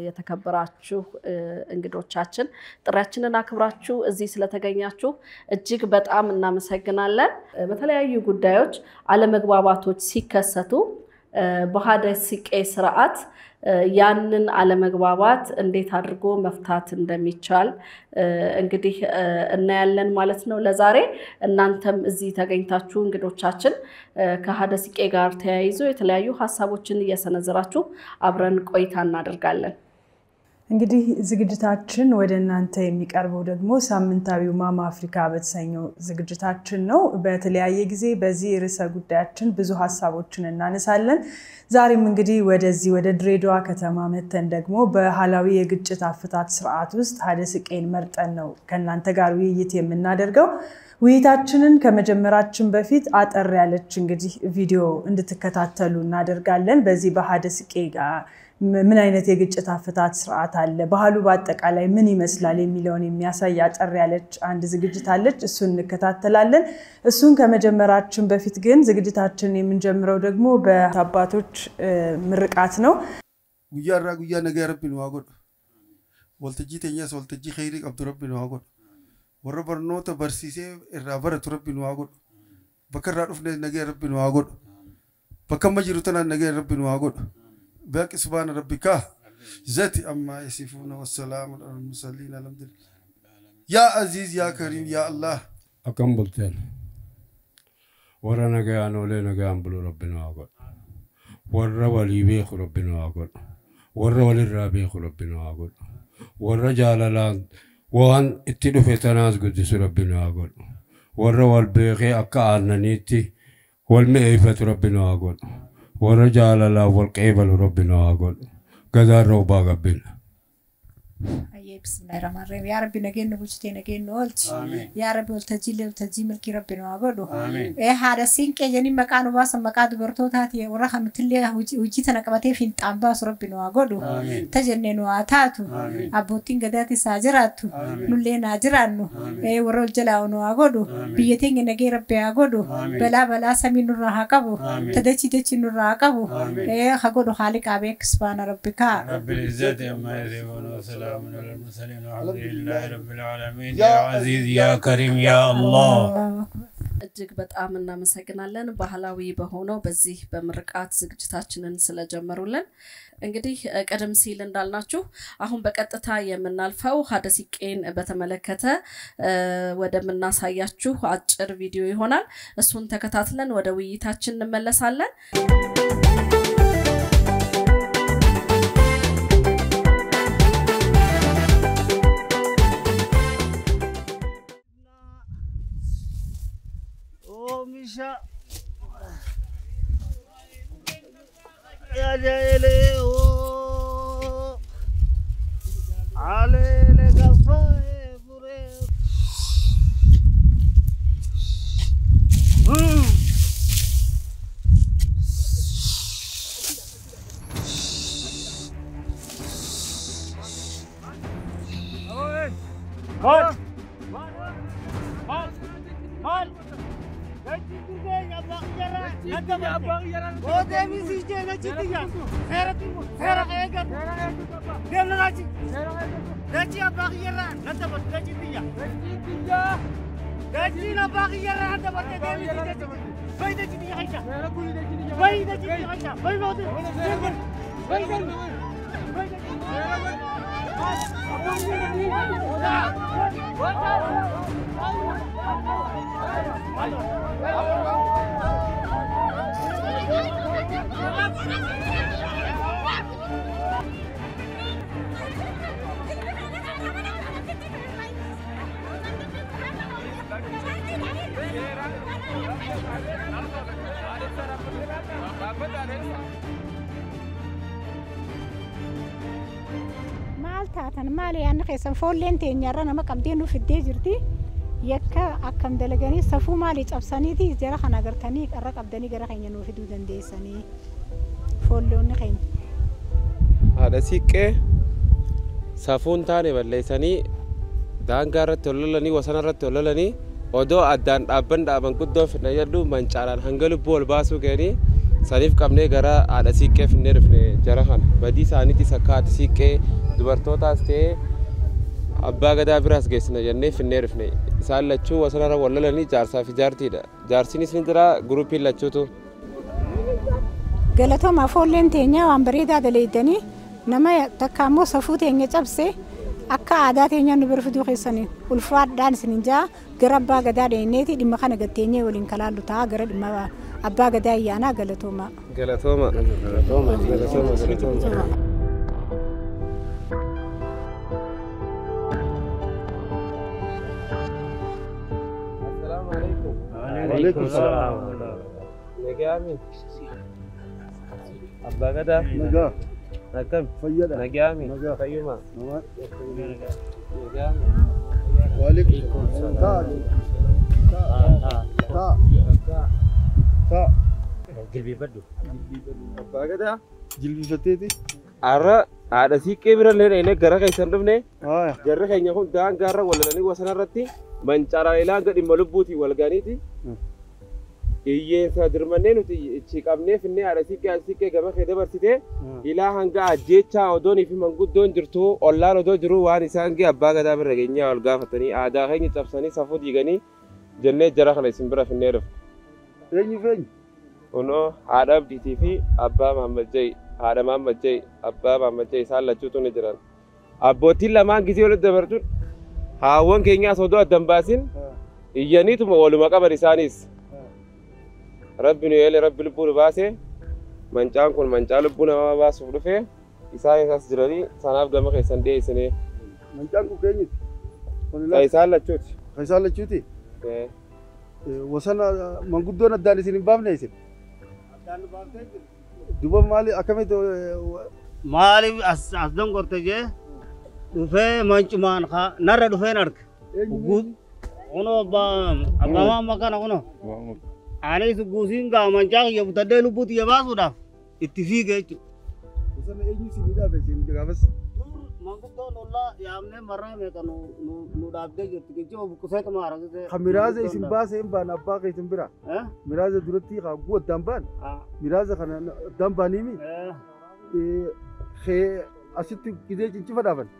የተከበራችሁ እንግዶቻችን ጥሪያችንን አክብራችሁ እዚህ ስለተገኛችሁ እጅግ በጣም እናመሰግናለን። በተለያዩ ጉዳዮች አለመግባባቶች ሲከሰቱ በሀደ ሲቄ ስርዓት ያንን አለመግባባት እንዴት አድርጎ መፍታት እንደሚቻል እንግዲህ እናያለን ማለት ነው። ለዛሬ እናንተም እዚህ ተገኝታችሁ እንግዶቻችን ከሀደ ሲቄ ጋር ተያይዞ የተለያዩ ሀሳቦችን እየሰነዘራችሁ አብረን ቆይታ እናደርጋለን። እንግዲህ ዝግጅታችን ወደ እናንተ የሚቀርበው ደግሞ ሳምንታዊው ማማ አፍሪካ በተሰኘው ዝግጅታችን ነው። በተለያየ ጊዜ በዚህ ርዕሰ ጉዳያችን ብዙ ሀሳቦችን እናነሳለን። ዛሬም እንግዲህ ወደዚህ ወደ ድሬዳዋ ከተማ መተን ደግሞ በባህላዊ የግጭት አፈታት ስርዓት ውስጥ ሀደ ሲቄን መርጠን ነው ከእናንተ ጋር ውይይት የምናደርገው። ውይይታችንን ከመጀመራችን በፊት አጠር ያለች እንግዲህ ቪዲዮ እንድትከታተሉ እናደርጋለን። በዚህ በሀደ ሲቄ ጋር ምን አይነት የግጭት አፈታት ስርዓት አለ፣ ባህሉ በአጠቃላይ ምን ይመስላል የሚለውን የሚያሳይ አጠር ያለች አንድ ዝግጅት አለች። እሱን እንከታተላለን። እሱን ከመጀመራችን በፊት ግን ዝግጅታችን የምንጀምረው ደግሞ በአባቶች ምርቃት ነው። ጉያ ራ ጉያ ነገ ረቢን ዋጎድ ወልተጂ ተኛስ ወልተጂ ኸይሪ ቀብዱ ረቢን ዋጎድ ወረ በርኖተ በርሲሴ እራ በረቱ ረቢን ዋጎድ በከራ ዱፍነ ነገ ረቢን ዋጎድ በከመ ጅሩ ተና ነገ ረቢን ዋጎድ باقي سبحان ربك ذاتي أما يصفون والسلام على المرسلين الحمد لله يا عزيز يا كريم يا الله akkam bulteen warra nagayaan olee nagayaan bulu rabbina haa godhu warra walii beeku rabbina haa godhu warra walirraa beeku rabbina haa godhu warra jaalalaan waan itti dhufe tanaas guddisu rabbina haa godhu warra wal beekee akka aannaniitti wal mi'eeffatu rabbina haa godhu warra jaalalaa wal qeebalu rabbina haa godhu gadaarra ubaa gabbina. bismillahi rahmaani rahim yaa rabbi nageenya bulchitee nageenya oolchi yaa rabbi waltajjii waltajjii milkii rabbi nu haa godhu ee haadha siinqee jennee maqaa nu baasan maqaa dubartootaati warra kan nutillee hojii tana qabatee fiinxaan baasu rabbi nu haa godhu ta jennee nu haa taatu abbootiin gadaatis haa jiraattu nullee haa jiraannu ee warra ol jalaa nu haa godhu biyya teenya nagee rabbi haa godhu balaa balaa samii nurraa haa qabu ta dachi dachi nurraa haa qabu ee haa godhu haali qaabee kisbaana rabbi kaa. رب العزة عما يصفون وسلام على المرسلين والحمد لله رب العالمين يا يا عزيز يا كريم يا الله እጅግ በጣም እናመሰግናለን ባህላዊ በሆነው በዚህ በምርቃት ዝግጅታችንን ስለጀመሩልን። እንግዲህ ቀደም ሲል እንዳልናችሁ አሁን በቀጥታ የምናልፈው ሀደ ሲቄን በተመለከተ ወደምናሳያችሁ አጭር ቪዲዮ ይሆናል። እሱን ተከታትለን ወደ ውይይታችን እንመለሳለን። oomisha yajaele oo alele gafa ebure Halt! Halt! Halt! maal taatan maali yaanni keessan foolleen teenyarra nama qabdee nu fiddee jirti yakka akkam dalaganii safuu maalii cabsaniiti jara kana agartanii qarra qabdanii gara keenya nuu fiduu dandeessanii foolloonni keenya. haadha siiqqee safuun taane balleessanii daangaa irratti ol lolanii wasana irratti ol lolanii odoo addaan dhaabban dhaaban guddoo fidhan jedhu mancaalaan hanga lubbuu ol baasuu ga'anii saniif qabnee gara haadha siiqqee finnee dhufne jara kana badii isaaniitis akka haati siiqqee dubartootaas ta'ee abbaa gadaa biraas geessina jennee finnee dhufne isaan lachuu wasanarra wallalanii jaarsaa fi jaartiidha jaarsinis ni jira gurupiin lachuutu galatooma foolleen teenya waan bareedaa daleeydanii nama takka ammoo safuu teenya cabse akka aadaa teenya nu bira fiduu keessanii ulfaadhaan isinin jaa gara abbaa gadaa dheenneeti dhimma kana gatteenyee waliin kalaallu ta'a gara dhimma abbaa gadaa ayyaanaa galatooma. galatooma galatooma galatooma. Assalaamu alaikum. Waalaikum salaam. Nagaami. Abbaa gadaa. Nagaa. Akkam. Fayyada. Nagaami. Nagaa. Fayyuma. Nagaa. Nagaami. Waalaikum salaam. Taa. Taa. Taa. Jilbeeffadhu. Abbaa gadaa. Jilbifatteeti. Har'a haadha siiqqee bira illee dhaqnee gara keessan dhufne Haaya. jarri keenya kun daangaarra walalanii wasana irratti mancaraayilaan gadi dhimma lubbuutiin wal gaaniiti. Hiyyeessa dirmannee nuti ichi qabnee finnee haadha siiqqee haadha siiqqee gama kee dabarsitee ilaa hanga ajjeechaa odoonii fi manguddoon jirtu ollaan odoo jiru waan isaan gee abbaa gadaa bira geenyaa ol gaafatanii aadaa keenya cabsanii safuu diiganii jennee jara kana isin bira finnee dhufu. Eenyu feenyu? Kunoo haadha abdiitii fi abbaa Mahammad Jayi haadha Mahammad Jayi abbaa Mahammad Jayi isaan lachuutu ni jiran. Abbootiin lamaan gisee walitti dabartuun haawwan keenyaas odoo addan baasin iyyaniituma waluma qaban isaanis. Rabbi nu eele rabbi lubbuu nu baase mancaan kun mancaa lubbuu namaa baasuuf dhufe isaan isas jiranii sanaaf gama keessan dhiyeessinee Mancaan kun keenyuti. kan isaan lachuuti. Kan isaan lachuuti. Eh, Wasana manguddoon addaan isin hin baafne isin. Duba maali akkamitti maaliif as as dongorte jee dhufee mancumaan ka narra dhufeen arga guut kuno abbamaan makana kuno anis guusiin gaa mancaa kiyya butaddee lubbuu xiyya baasuudhaaf itti fiige jechuudha. wasana eenyu isin midhaabe isin gaafas. Manguddoon ollaa yaamnee marraa meeqa nu nu dhaabdee jirti geejjiba buqqisee maara. Kan miraaza isin baase hin baan abbaa keessan bira. Miraaza duratti haa guu addaan baan. Miraaza kana addaan baaniimi. Kee asitti gidee cincifa dhaaban.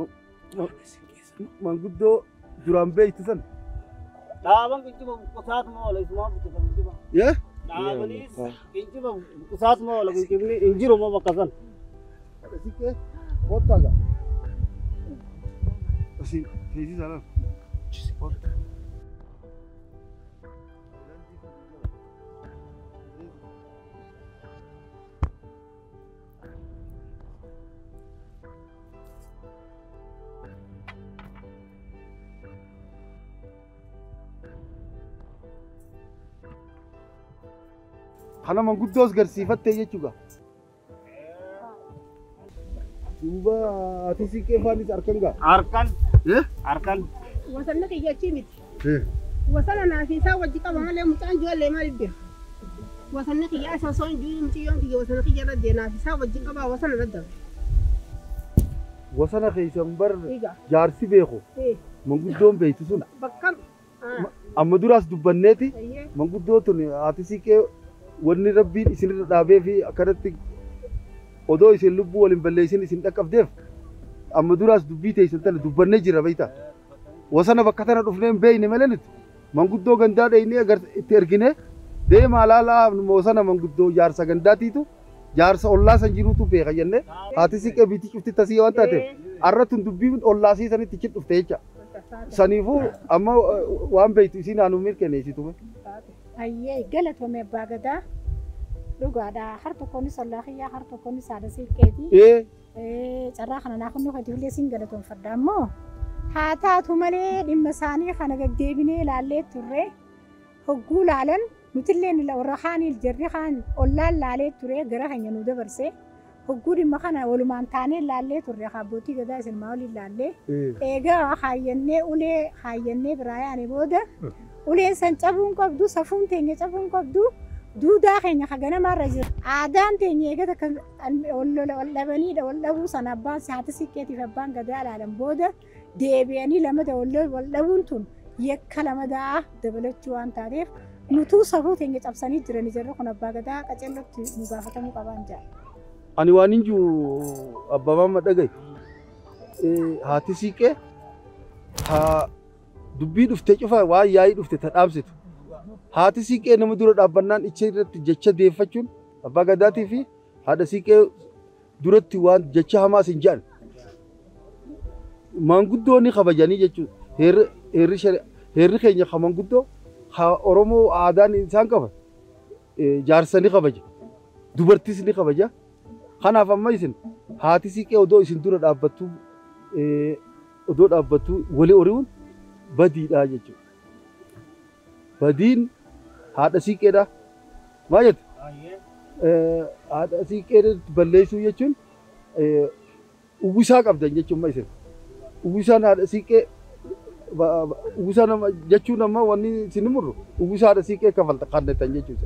Manguddoo duraan beektu san. Dhaaban geejjiba buqqisaatuma oola isumaa buqqisa geejjiba. Yee? Dhaabaniis geejjiba buqqisaatuma oola geejjibni hin jiru moo bakka san. Sikkee kottaaga. Asin feesii saalaan. kana manguddoos garsiifattee jechuudha. Duuba ati siqqee faanis harkan gaa. Harkan. Eh? Harkan. Wasanni kiyyachii miti. Eh. Wasana naafisaa wajji qaba malee mucaan ijoollee maal bira. Wasanni kiyyaa isa osoo hin jiru mucayyoon kiyya wasana kiyya irra dee naafisaa wajji qabaa wasana irra dabe. Wasana keessan bar Egaa. jaarsi beeku Eh. manguddoon beektu sun Bakka. amma duraas dubbanneeti Ayyee. manguddoo tun ati siqqee wanni rabbiin isinirra dhaabee fi akkanatti odoo isin lubbuu waliin balleessin isin dhaqqabdeef amma duraas dubbii teessan tana dubbannee jira beeyta. Wasana bakka tana dhufnee hin beeyne malee nuti manguddoo gandaa dheeynee agar- itti ergine deemaa laalaa wasana manguddoo jaarsa gandaatiitu jaarsa ollaa san jiruutu beeka jennee haati siqqee biitii cufti tasii waan taateef arratun dubbiin ollaasii sanitti cin dhufte jecha. Saniifuu amma uh, waan beektu isin haanuu mirkaneessitume. Ayyee galatoome abbaa gadaa dhugaadha har tokkonis ollaa kiyyaa har tokkonis haadha siiqqeeti. Ee Carraa kana naa kunnuu katiilee siin galatoonfadha ammoo haa taatu malee dhimma isaanii kana gagdeebinee ilaallee turre hogguu laalan nutillee warra kaanii jarri kaan ollaan laalee ture gara keenya nu dabarse hogguu dhimma kana walumaan taanee laallee turre abbootii gadaa isin maa waliin laallee eegaa haayyannee ulee haayyannee biraa yaane booda uleen san cabuun qabdu safuun teenya cabuun qabdu duudaa keenya ka ganamaarra jira aadaan teenya eegata kan wal dhabaniidha wal dhabuu sana abbaan haati siqqeetiif abbaan gadaa ilaalan booda deebi'anii lamada wal dhabuun tun yakka lamadaa dabalachuu waan taateef nutuu safuu teenya cabsanii jiranii jirru kun abbaa gadaa qaceellotti nu gaafatamuu qabaan jaa. ani waan hin jiru abbaa maamma dhagaye haati siiqee haa dubbii dhufte cufa waan yaa'ii dhufte ta dhaabsitu haati siiqee nama dura dhaabbannaan icha irratti jecha deeffachuun abbaa gadaatii fi haadha siiqee duratti waan jecha hamaas hin jedhan maanguddoonni kabajanii jechuudha heerri heerri shari- heerri keenya ka maanguddoo ka oromoo aadaan isaan qaban jaarsa ni kabaja dubartiis ni kabaja kanaaf amma isin haati siiqee odoo isin dura dhaabbattu odoo dhaabbattu walii ori'uun badiidha jechuudha. Badiin haadha siiqeedha. Maal jette? Haadha siiqee balleessuu jechuun uwwisaa qabdan jechuun isin. Uwwisaan haadha siiqee uwwisaa nama jechuun amma wanni isin murru uwwisaa haadha siiqee kafalta kannettan jechuudha.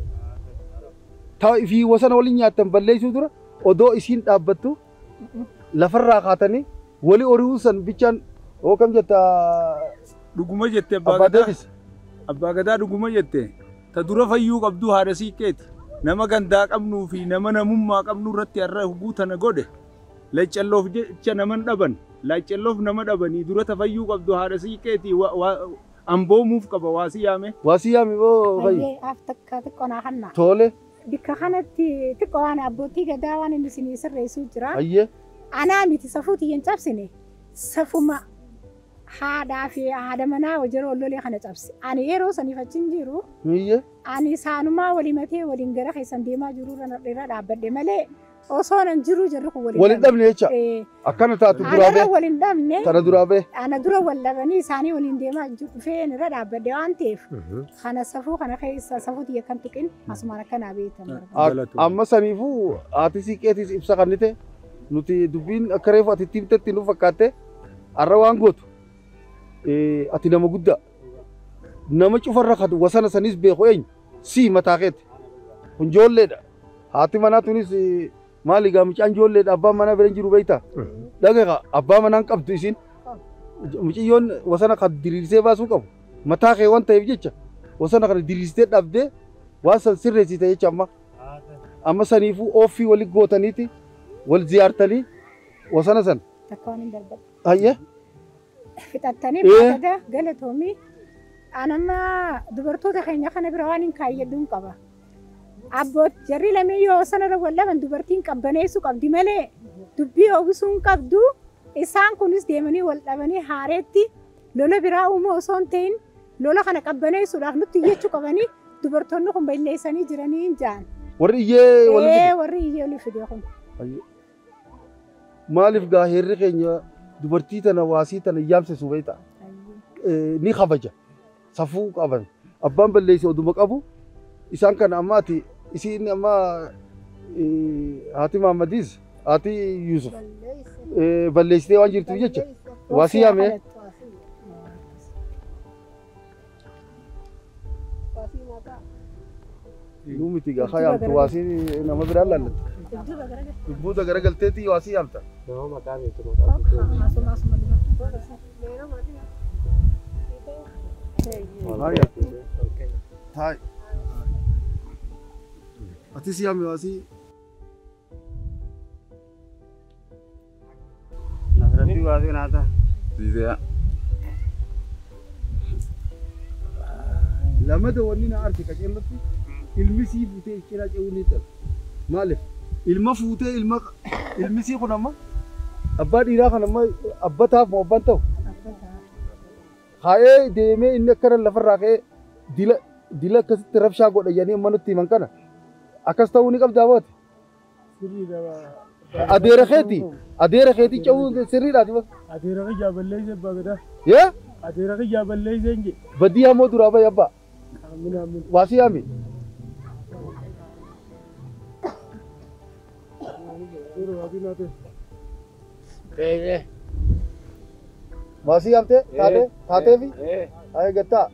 Ta'a fi wasana waliin nyaattan balleessuu dura odoo isiin dhaabbattu lafarraa kaatanii walii ori'uu san bichaan oo kam jetta Dhuguma jette abbaa abbaa gadaa. deebis. Abbaa gadaa dhuguma jette. Ta dura fayyuu qabdu haadha siiqqeeti. Nama gandaa qabnuu fi nama namummaa qabnu irratti har'a huguu tana godhe. Laccalloof jecha naman dhaban. Laccalloof nama dhabanii dura ta fayyuu qabdu haadha siiqqeeti. Wa- wa- Amboomuuf qaba waasi yaame. Waasi yaame boo fayyi. Hayyee af takka xiqqoo naa hanna. Tole. Bikka kanatti xiqqoo waan abbootii gadaa waan inni isinii sirreessuu jira. Hayyee. Anaa miti safuu tiyyan cabsine safuma haadhaa fi haadha manaa wajjira wallolee kana cabse. Ani yeroo saniif achiin jiru Hayyee. ani isaanumaa walii matee waliin gara keessan deemaa jiru irra dhaabbadhe malee osoo nan jiru jarri kun waliin Waliin dhabne jecha. Eh, Akkana taatu duraa Haadharra bee. waliin dhabne Tana duraa bee. ana dura wal dhabanii isaanii waliin deemaa jiru dhufee irra dhaabbadhe waan ta'eef kana safuu kana keessa safuu tiyya kan tuqin asumaan akkanaa beektan. Amma saniifuu haati siiqeetis ibsa kannite nuti dubbiin akka reefu ati timtetti nu fakkaatte har'a waan gootu eh, ati nama guddaa nama cufarra kan wasana sanis beeku eenyu sii mataa keeti kun joolleedha haati manaa tunis eh, maali gaa mucaan joolleedha abbaan manaa bira hin jiru beeyta dhagaha abbaa manaan qabdu isin mucayyoon wasana kan diriirsee baasuu qabu mataa kee waan ta'eef jecha wasana kana diriirsitee dhabdee waan san sirreessite jecha amma amma saniifuu ooffii wali gootaniiti wal ziyaartanii wasana san Takka waan hin darbadhu. hayyee Fixattanii Eh. baatata galatoomii anamma dubartoota keenya kana bira waan hin kaayyadduun qaba. Abboot jarri lamee yoo sanarra wal dhaban dubartiin qabbaneessuu qabdi malee dubbii oobisuu hin qabdu. Isaan kunis deemanii wal dhabanii haareetti lola biraa uumuu osoo hin ta'in lola kana qabbaneessuudhaaf nutti iyyachuu qabanii dubartoonni kun balleessanii jiranii hin jaan. warri iyyee wal Ee warri iyyee olii fide kun. maaliif gaa heerri keenya dubartii tana waasii tana yaamsisu beekta ni kabaja safuu qaban abbaan balleessi oduma qabu isaan kana amma ati isiin amma eh, haati Mahammadiis haati Yuusuf eh, balleessitee waan jirtuuf jecha waasii yaame nuu miti gaa haa yaamtu waasii nama biraa laallatu dubbuuta garagalteetii waasii yaamta. Hai. Ati si yaame waasii. Nasratti waasi naata. lamada wanni na arti qaceellatti ilmi sii fuutee cina ce'uu ni ta'a. Maaliif? Ilma fuutee ilma ilmi sii kun amma abbaa dhiiraa kan amma abbataaf moo abbaan ta'u? Haa'ee deemee inni akkana lafarraa ka'ee dila dila akkasitti rabshaa godhayanii amma nutti himan kana akkas ta'uu ni qabdaa booti. Adeera keeti adeera keeti ce'uu sirriidhaati bas. Adeera kiyyaa balleessee abbaa gadaa. Yee Adeera kiyyaa balleessee hin jedhe. badii hamoo duraa bayi abbaa. Aamin aamin. Waasii yaami. Waasii yaamtee taatee taateefi haa gattaa.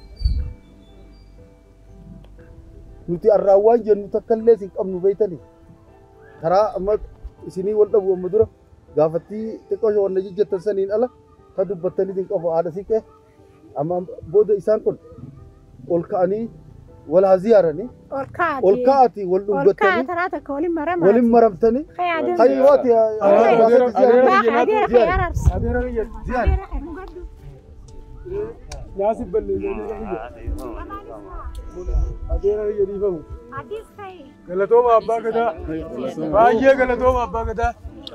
Nuti arraawwaan jennu takka illee isin qabnu beeytanii karaa amma isinii wal dhabu amma dura gaafattii xiqqoo ishee wanna jijjettan saniin ala ka dubbattanii isin qabu haadha siqee amma booda isaan kun ol ka'anii wal haa ziyaaranii ol kaati ol ka'atii wal ol dhungattanii kaataraa takka waliin maramaati waliin maramtanii Khayyaadeen hayyooti Baaka adeera khayyaaraarsi ziyaari Naasif balleessanii adeera jedhiifamu. Adiis ka'e Galatooma abbaa gadaa. Baay'ee galatooma abbaa gadaa.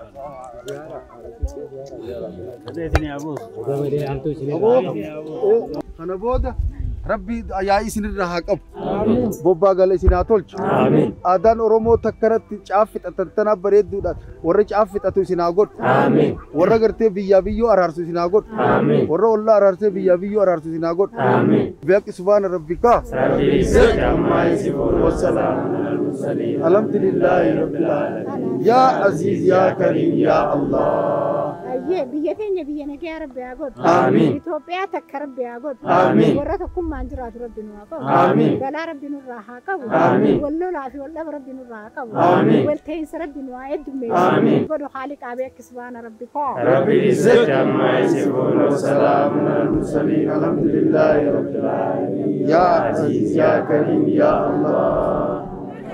kana booda rabbi yaa'ii isinirra haa qabu bobbaa gala isin haa tolchu aadaan oromoo takkaratti caaffixatantanaa bareedduudhaan warra caaffixatu isin haa godhu warra gartee biyyaa biyyoo araarsu isin haa godhu warra ollaa araarsee biyyaa biyyoo araarsu isin haa godhu beeqi subhaana rabbikaa alhamdulillaahi rabbil aalamiin yaa aziiz yaa kariim yaa allah Ayyee biyya keenya biyya nagaa rabbi haa godhu. Amiin. Itoophiyaa takka rabbi haa godhu. Amiin. Warra tokkummaan jiraatu rabbi nu haa qabu. Amiin. Balaa rabbi nurraa haa qabu. Amiin. Wal lolaa fi wal dhaba rabbi nurraa haa qabu. Amiin. Wal ta'iinsa rabbi nu haa heddummeessu. Amiin. Godhu haali qaabee akka subhaana rabbi kaa. رب العزة عما يصفون وسلام على المرسلين الحمد لله رب العالمين يا عزيز يا كريم يا الله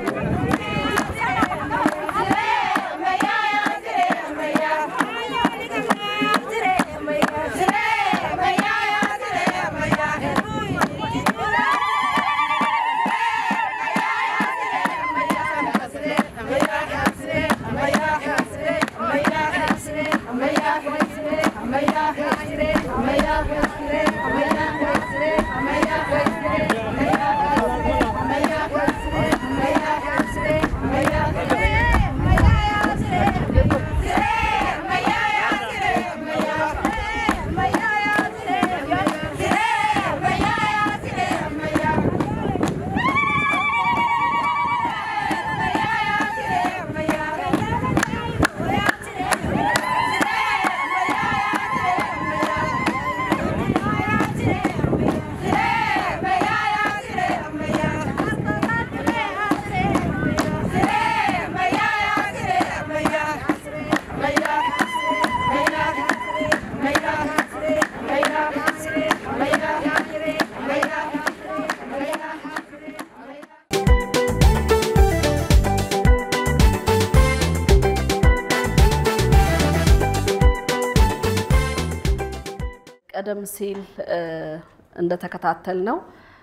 ቀደም ሲል እንደተከታተል ነው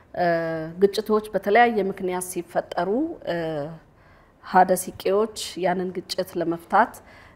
ግጭቶች በተለያየ ምክንያት ሲፈጠሩ ሀደ ሲቄዎች ያንን ግጭት ለመፍታት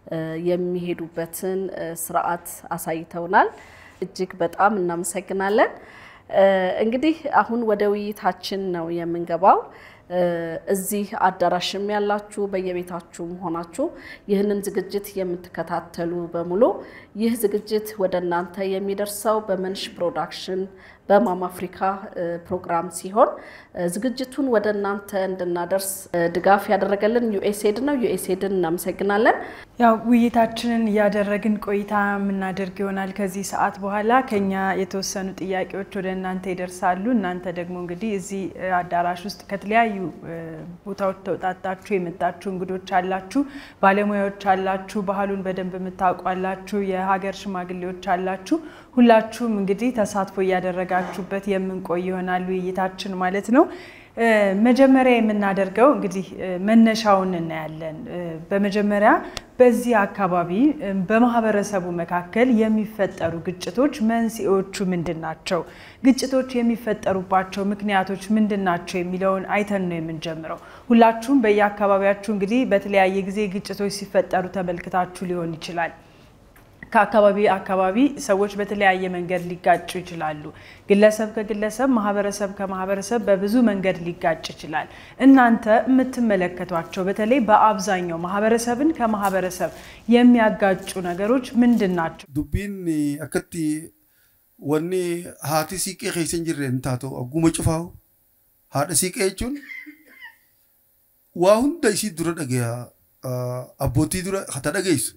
የሚሄዱበትን ስርዓት አሳይተውናል። እጅግ በጣም እናመሰግናለን። እንግዲህ አሁን ወደ ውይይታችን ነው የምንገባው። እዚህ አዳራሽም ያላችሁ በየቤታችሁም ሆናችሁ ይህንን ዝግጅት የምትከታተሉ በሙሉ ይህ ዝግጅት ወደ እናንተ የሚደርሰው በመንሽ ፕሮዳክሽን በማም አፍሪካ ፕሮግራም ሲሆን ዝግጅቱን ወደ እናንተ እንድናደርስ ድጋፍ ያደረገልን ዩኤስኤድ ነው። ዩኤስኤድን እናመሰግናለን። ያው ውይይታችንን እያደረግን ቆይታ የምናደርግ ይሆናል። ከዚህ ሰዓት በኋላ ከኛ የተወሰኑ ጥያቄዎች ወደ እናንተ ይደርሳሉ። እናንተ ደግሞ እንግዲህ እዚህ አዳራሽ ውስጥ ከተለያዩ ቦታዎች ተውጣጣችሁ የመጣችሁ እንግዶች አላችሁ፣ ባለሙያዎች አላችሁ፣ ባህሉን በደንብ የምታውቁ አላችሁ፣ የሀገር ሽማግሌዎች አላችሁ። ሁላችሁም እንግዲህ ተሳትፎ እያደረጋችሁበት የምንቆይ ይሆናል ውይይታችን ማለት ነው። መጀመሪያ የምናደርገው እንግዲህ መነሻውን እናያለን። በመጀመሪያ በዚህ አካባቢ በማህበረሰቡ መካከል የሚፈጠሩ ግጭቶች መንስኤዎቹ ምንድን ናቸው? ግጭቶች የሚፈጠሩባቸው ምክንያቶች ምንድን ናቸው የሚለውን አይተን ነው የምንጀምረው። ሁላችሁም በየአካባቢያችሁ እንግዲህ በተለያየ ጊዜ ግጭቶች ሲፈጠሩ ተመልክታችሁ ሊሆን ይችላል። ከአካባቢ አካባቢ ሰዎች በተለያየ መንገድ ሊጋጩ ይችላሉ። ግለሰብ ከግለሰብ፣ ማህበረሰብ ከማህበረሰብ በብዙ መንገድ ሊጋጭ ይችላል። እናንተ የምትመለከቷቸው በተለይ በአብዛኛው ማህበረሰብን ከማህበረሰብ የሚያጋጩ ነገሮች ምንድን ናቸው? dubbiin akkatti wanni haati siiqee keessa hin jirre hin taatu agguma cufaahu haadha siiqee jechuun waa hunda isii dura dhagaya abbootii dura hata dhageessu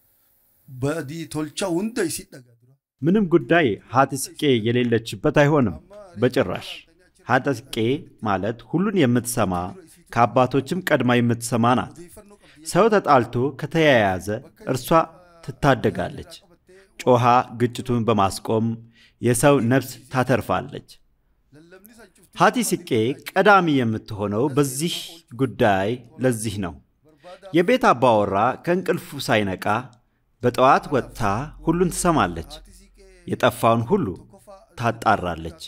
badii tolcha hunda isii dhaga ምንም ጉዳይ ሀጥ ስቄ የሌለችበት አይሆንም በጭራሽ። ሀጥ ስቄ ማለት ሁሉን የምትሰማ ከአባቶችም ቀድማ የምትሰማ ናት። ሰው ተጣልቶ ከተያያዘ እርሷ ትታደጋለች። ጮኻ ግጭቱን በማስቆም የሰው ነፍስ ታተርፋለች። ሀቲ ሲቄ ቀዳሚ የምትሆነው በዚህ ጉዳይ ለዚህ ነው። የቤት አባወራ ከእንቅልፉ ሳይነቃ በጠዋት ወጥታ ሁሉን ትሰማለች፣ የጠፋውን ሁሉ ታጣራለች።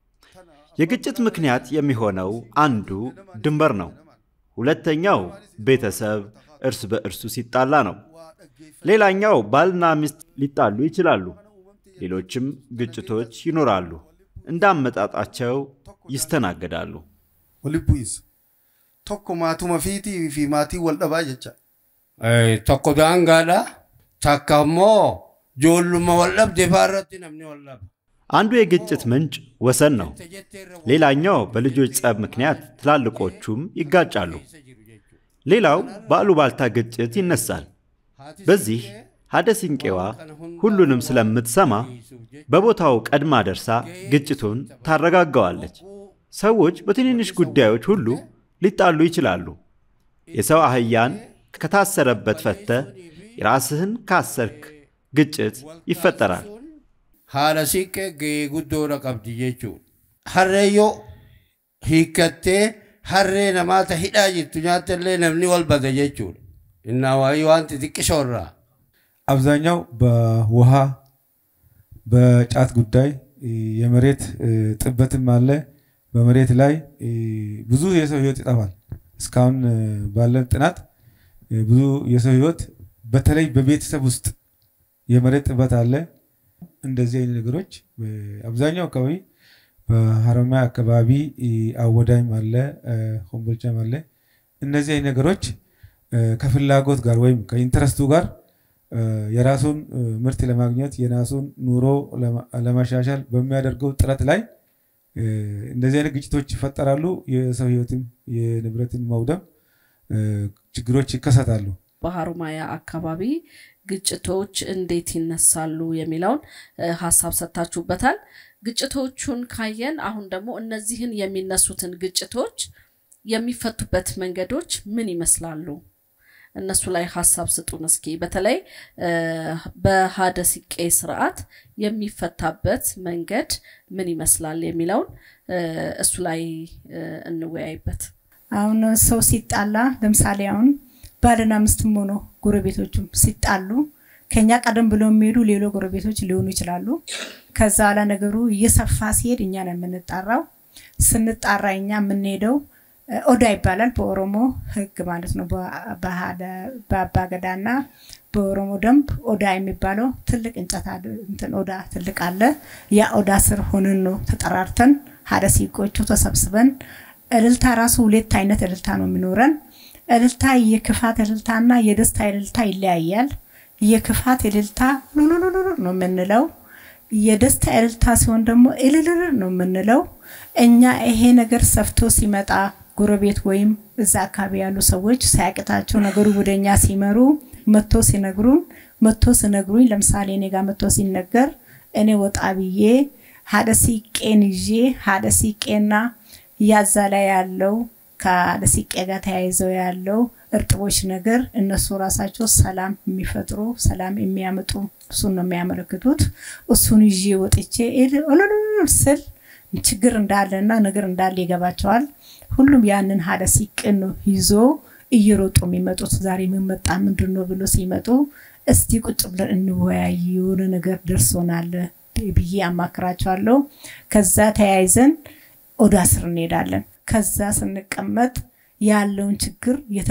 የግጭት ምክንያት የሚሆነው አንዱ ድንበር ነው። ሁለተኛው ቤተሰብ እርስ በእርሱ ሲጣላ ነው። ሌላኛው ባልና ሚስት ሊጣሉ ይችላሉ። ሌሎችም ግጭቶች ይኖራሉ። እንዳመጣጣቸው ይስተናገዳሉ። walitti bu'iinsa tokko maatuma fiitii fi maatii wal dhabaa jecha tokko daangaadha takka immoo ijoolluma wal dhabde faarratti namni wal dhaba. አንዱ የግጭት ምንጭ ወሰን ነው። ሌላኛው በልጆች ጸብ ምክንያት ትላልቆቹም ይጋጫሉ። ሌላው በአሉባልታ ግጭት ይነሳል። በዚህ ሀደ ሲንቄዋ ሁሉንም ስለምትሰማ በቦታው ቀድማ ደርሳ ግጭቱን ታረጋጋዋለች። ሰዎች በትንንሽ ጉዳዮች ሁሉ ሊጣሉ ይችላሉ። የሰው አህያን ከታሰረበት ፈተ የራስህን ካሰርክ ግጭት ይፈጠራል። haala siiqqee gahee guddoodha qabdi jechuudha. Harree yoo hiikkattee harree namaata hidhaa jirtu nyaattallee namni wal bada jechuudha. Innaa waayee wanti xiqqisoo irraa. አብዛኛው በውሃ በጫት ጉዳይ የመሬት ጥበትም አለ። በመሬት ላይ ብዙ የሰው ህይወት ይጠፋል። እስካሁን ባለን ጥናት ብዙ የሰው ህይወት በተለይ በቤተሰብ ውስጥ የመሬት ጥበት አለ። እንደዚህ አይነት ነገሮች አብዛኛው አካባቢ በሀረማያ አካባቢ አወዳይም አለ፣ ኮምቦልቻም አለ። እነዚህ አይነት ነገሮች ከፍላጎት ጋር ወይም ከኢንተረስቱ ጋር የራሱን ምርት ለማግኘት የራሱን ኑሮ ለማሻሻል በሚያደርገው ጥረት ላይ እንደዚህ አይነት ግጭቶች ይፈጠራሉ። የሰው ህይወትም የንብረትን መውደም ችግሮች ይከሰታሉ። በሀሩማያ አካባቢ ግጭቶች እንዴት ይነሳሉ የሚለውን ሀሳብ ሰጥታችሁበታል። ግጭቶቹን ካየን አሁን ደግሞ እነዚህን የሚነሱትን ግጭቶች የሚፈቱበት መንገዶች ምን ይመስላሉ? እነሱ ላይ ሀሳብ ስጡን እስኪ። በተለይ በሀደ ሲቄ ስርዓት የሚፈታበት መንገድ ምን ይመስላል የሚለውን እሱ ላይ እንወያይበት። አሁን ሰው ሲጣላ ለምሳሌ አሁን ባልና ሚስትም ሆኖ ጎረቤቶቹም ሲጣሉ ከኛ ቀደም ብለው የሚሄዱ ሌሎ ጎረቤቶች ሊሆኑ ይችላሉ። ከዛ ኋላ ነገሩ እየሰፋ ሲሄድ እኛ ነው የምንጣራው። ስንጣራ እኛ የምንሄደው ኦዳ ይባላል በኦሮሞ ህግ ማለት ነው። በአባገዳና በኦሮሞ ደንብ ኦዳ የሚባለው ትልቅ እንጨት እንትን ኦዳ ትልቅ አለ። ያ ኦዳ ስር ሆነን ነው ተጠራርተን ሀደ ሲቆቹ ተሰብስበን እልልታ ራሱ ሁለት አይነት እልልታ ነው የሚኖረን። እልልታ የክፋት እልልታና የደስታ እልልታ ይለያያል። የክፋት እልልታ ሉሉሉሉ ነው የምንለው። የደስታ እልልታ ሲሆን ደግሞ እልልል ነው የምንለው። እኛ ይሄ ነገር ሰፍቶ ሲመጣ ጎረቤት ወይም እዛ አካባቢ ያሉ ሰዎች ሳያቅታቸው ነገሩ ወደ እኛ ሲመሩ መቶ ሲነግሩን መቶ ሲነግሩኝ ለምሳሌ እኔ ጋር መቶ ሲነገር እኔ ወጣ ብዬ ሀደ ሲቄን ይዤ ሀደ ሲቄና ያዛ ላይ ያለው ከሀደ ሲቄ ጋር ተያይዘው ያለው እርጥቦች ነገር እነሱ ራሳቸው ሰላም የሚፈጥሩ ሰላም የሚያመጡ እሱን ነው የሚያመለክቱት። እሱን ይዤ ወጥቼ ስል ችግር እንዳለና ነገር እንዳለ ይገባቸዋል። ሁሉም ያንን ሀደ ሲቅን ይዞ እየሮጡ የሚመጡት ዛሬ የምመጣ ምንድን ነው ብሎ ሲመጡ እስቲ ቁጭ ብለን እንወያይ፣ የሆነ ነገር ደርሶናል ብዬ አማክራቸዋለሁ። ከዛ ተያይዘን ኦዳ ስር እንሄዳለን። ከዛ ስንቀመጥ ያለውን ችግር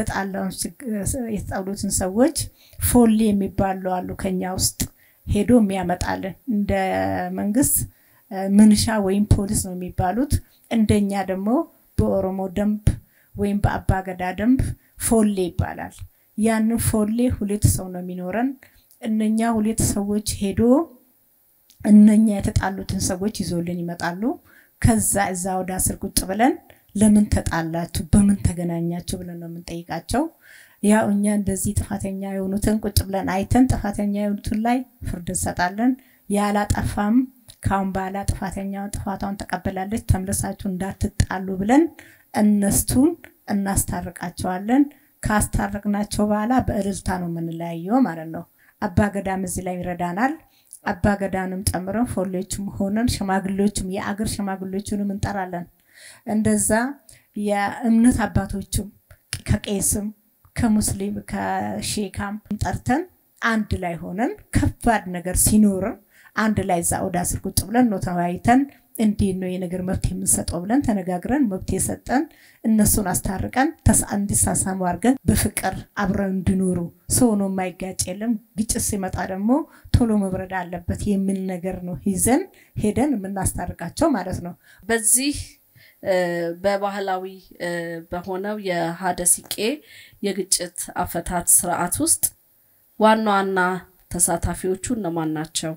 የተጣሉትን ሰዎች ፎሌ የሚባሉ አሉ ከኛ ውስጥ ሄዶ የሚያመጣልን እንደ መንግስት ምንሻ ወይም ፖሊስ ነው የሚባሉት። እንደኛ ደግሞ በኦሮሞ ደንብ ወይም በአባገዳ ደንብ ፎሌ ይባላል። ያንን ፎሌ ሁለት ሰው ነው የሚኖረን። እነኛ ሁለት ሰዎች ሄዶ እነኛ የተጣሉትን ሰዎች ይዞልን ይመጣሉ። ከዛ እዛ ወደ ስር ቁጭ ብለን ለምን ተጣላችሁ፣ በምን ተገናኛችሁ ብለን ነው የምንጠይቃቸው። ያው እኛ እንደዚህ ጥፋተኛ የሆኑትን ቁጭ ብለን አይተን ጥፋተኛ የሆኑትን ላይ ፍርድ እንሰጣለን። ያላጠፋም ካሁን በኋላ ጥፋተኛውን ጥፋቷን ተቀብላለች፣ ተመልሳችሁ እንዳትጣሉ ብለን እነሱን እናስታርቃቸዋለን። ካስታረቅናቸው በኋላ በእልልታ ነው የምንለያየው ማለት ነው። አባገዳም እዚህ ላይ ይረዳናል። አባገዳንም ጨምረን ፎሌዎችም ሆነን ሽማግሌዎችም የአገር ሽማግሌዎችንም እንጠራለን። እንደዛ የእምነት አባቶችም ከቄስም ከሙስሊም ከሼካም ጠርተን አንድ ላይ ሆነን ከባድ ነገር ሲኖርም አንድ ላይ እዛ ኦዳ ስር ቁጭ ብለን ነው ተወያይተን እንዴት ነው የነገር መብት የምንሰጠው ብለን ተነጋግረን መብት የሰጠን እነሱን አስታርቀን እንዲሳሳሙ አድርገን በፍቅር አብረው እንዲኖሩ ሰው ነው የማይጋጭ የለም። ግጭት ሲመጣ ደግሞ ቶሎ መብረድ አለበት የሚል ነገር ነው ይዘን ሄደን የምናስታርቃቸው ማለት ነው። በዚህ በባህላዊ በሆነው የሀደ ሲቄ የግጭት አፈታት ስርዓት ውስጥ ዋና ዋና ተሳታፊዎቹ እነማን ናቸው?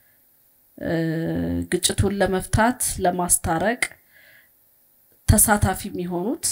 ግጭቱን ለመፍታት ለማስታረቅ ተሳታፊ የሚሆኑት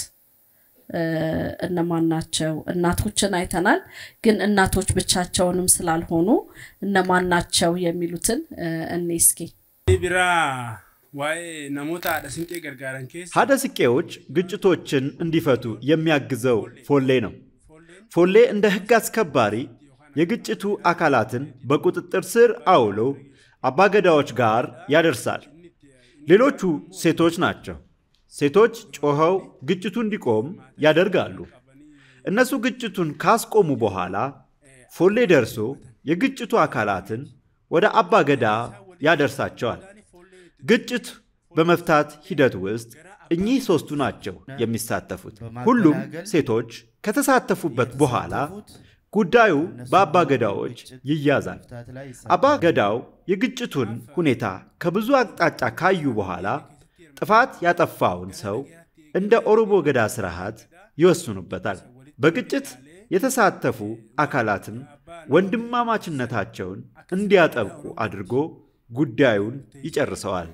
እነማን ናቸው? እናቶችን አይተናል። ግን እናቶች ብቻቸውንም ስላልሆኑ እነማን ናቸው የሚሉትን እኔ እስኪ ቢራ ዋይ ነሞታ ሀደ ሲንቄ ገርጋረን ኬስ ሀደ ሲቄዎች ግጭቶችን እንዲፈቱ የሚያግዘው ፎሌ ነው። ፎሌ እንደ ህግ አስከባሪ የግጭቱ አካላትን በቁጥጥር ስር አውሎ አባገዳዎች ጋር ያደርሳል። ሌሎቹ ሴቶች ናቸው። ሴቶች ጮኸው ግጭቱ እንዲቆም ያደርጋሉ። እነሱ ግጭቱን ካስቆሙ በኋላ ፎሌ ደርሶ የግጭቱ አካላትን ወደ አባገዳ ያደርሳቸዋል። ግጭት በመፍታት ሂደት ውስጥ እኚህ ሶስቱ ናቸው የሚሳተፉት። ሁሉም ሴቶች ከተሳተፉበት በኋላ ጉዳዩ በአባ ገዳዎች ይያዛል። አባ ገዳው የግጭቱን ሁኔታ ከብዙ አቅጣጫ ካዩ በኋላ ጥፋት ያጠፋውን ሰው እንደ ኦሮሞ ገዳ ስርዓት ይወስኑበታል። በግጭት የተሳተፉ አካላትም ወንድማማችነታቸውን እንዲያጠብቁ አድርጎ ጉዳዩን ይጨርሰዋል።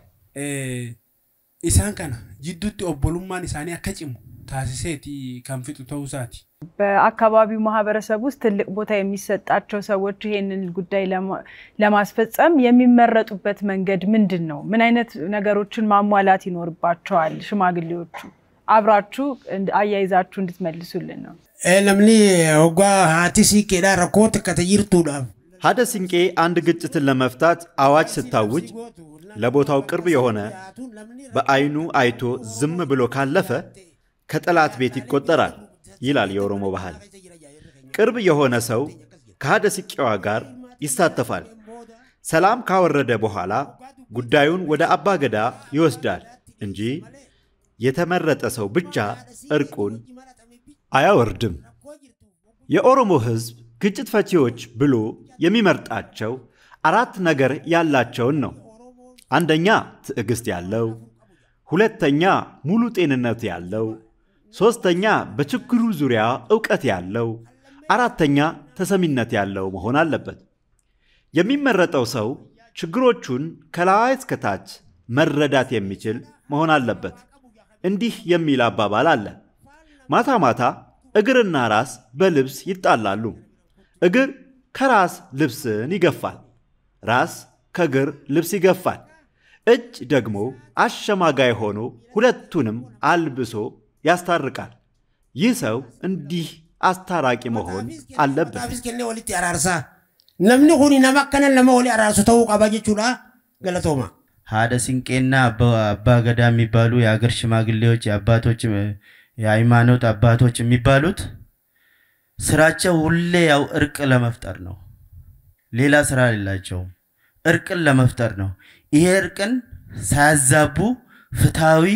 ኢሳን ከና ጅዱtti ኦቦሉማን ኢሳኒ akka cimu taasiseeti kan fixu ta'uusaati. በአካባቢው ማህበረሰብ ውስጥ ትልቅ ቦታ የሚሰጣቸው ሰዎች ይሄንን ጉዳይ ለማስፈጸም የሚመረጡበት መንገድ ምንድን ነው? ምን አይነት ነገሮችን ማሟላት ይኖርባቸዋል? ሽማግሌዎቹ አብራችሁ አያይዛችሁ እንድትመልሱልን ነው። namni hoggaa haati siiqqeedhaa rakkoota akka tajirtuudhaaf ሀደ ሲንቄ አንድ ግጭትን ለመፍታት አዋጅ ስታውጅ ለቦታው ቅርብ የሆነ በአይኑ አይቶ ዝም ብሎ ካለፈ ከጠላት ቤት ይቆጠራል ይላል የኦሮሞ ባህል። ቅርብ የሆነ ሰው ከሀደ ሲቄዋ ጋር ይሳተፋል። ሰላም ካወረደ በኋላ ጉዳዩን ወደ አባ ገዳ ይወስዳል እንጂ የተመረጠ ሰው ብቻ እርቁን አያወርድም። የኦሮሞ ሕዝብ ግጭት ፈቺዎች ብሎ የሚመርጣቸው አራት ነገር ያላቸውን ነው። አንደኛ ትዕግስት ያለው፣ ሁለተኛ ሙሉ ጤንነት ያለው፣ ሶስተኛ በችግሩ ዙሪያ እውቀት ያለው፣ አራተኛ ተሰሚነት ያለው መሆን አለበት። የሚመረጠው ሰው ችግሮቹን ከላይ እስከታች መረዳት የሚችል መሆን አለበት። እንዲህ የሚል አባባል አለ። ማታ ማታ እግርና ራስ በልብስ ይጣላሉ። እግር ከራስ ልብስን ይገፋል፣ ራስ ከእግር ልብስ ይገፋል። እጅ ደግሞ አሸማጋይ ሆኖ ሁለቱንም አልብሶ ያስታርቃል። ይህ ሰው እንዲህ አስታራቂ መሆን አለበት። Aafis kennee walitti araarsaa. Namni kun nama akkana nama wali araarsu ta'uu qaba jechuudha. Galatooma. ሀደ ሲንቄና አባ ገዳ የሚባሉ የሀገር ሽማግሌዎች የአባቶች የሃይማኖት አባቶች የሚባሉት ስራቸው ሁሌ ያው እርቅ ለመፍጠር ነው። ሌላ ስራ የላቸውም። እርቅን ለመፍጠር ነው። ይሄ እርቅን ሳያዛቡ ፍትሐዊ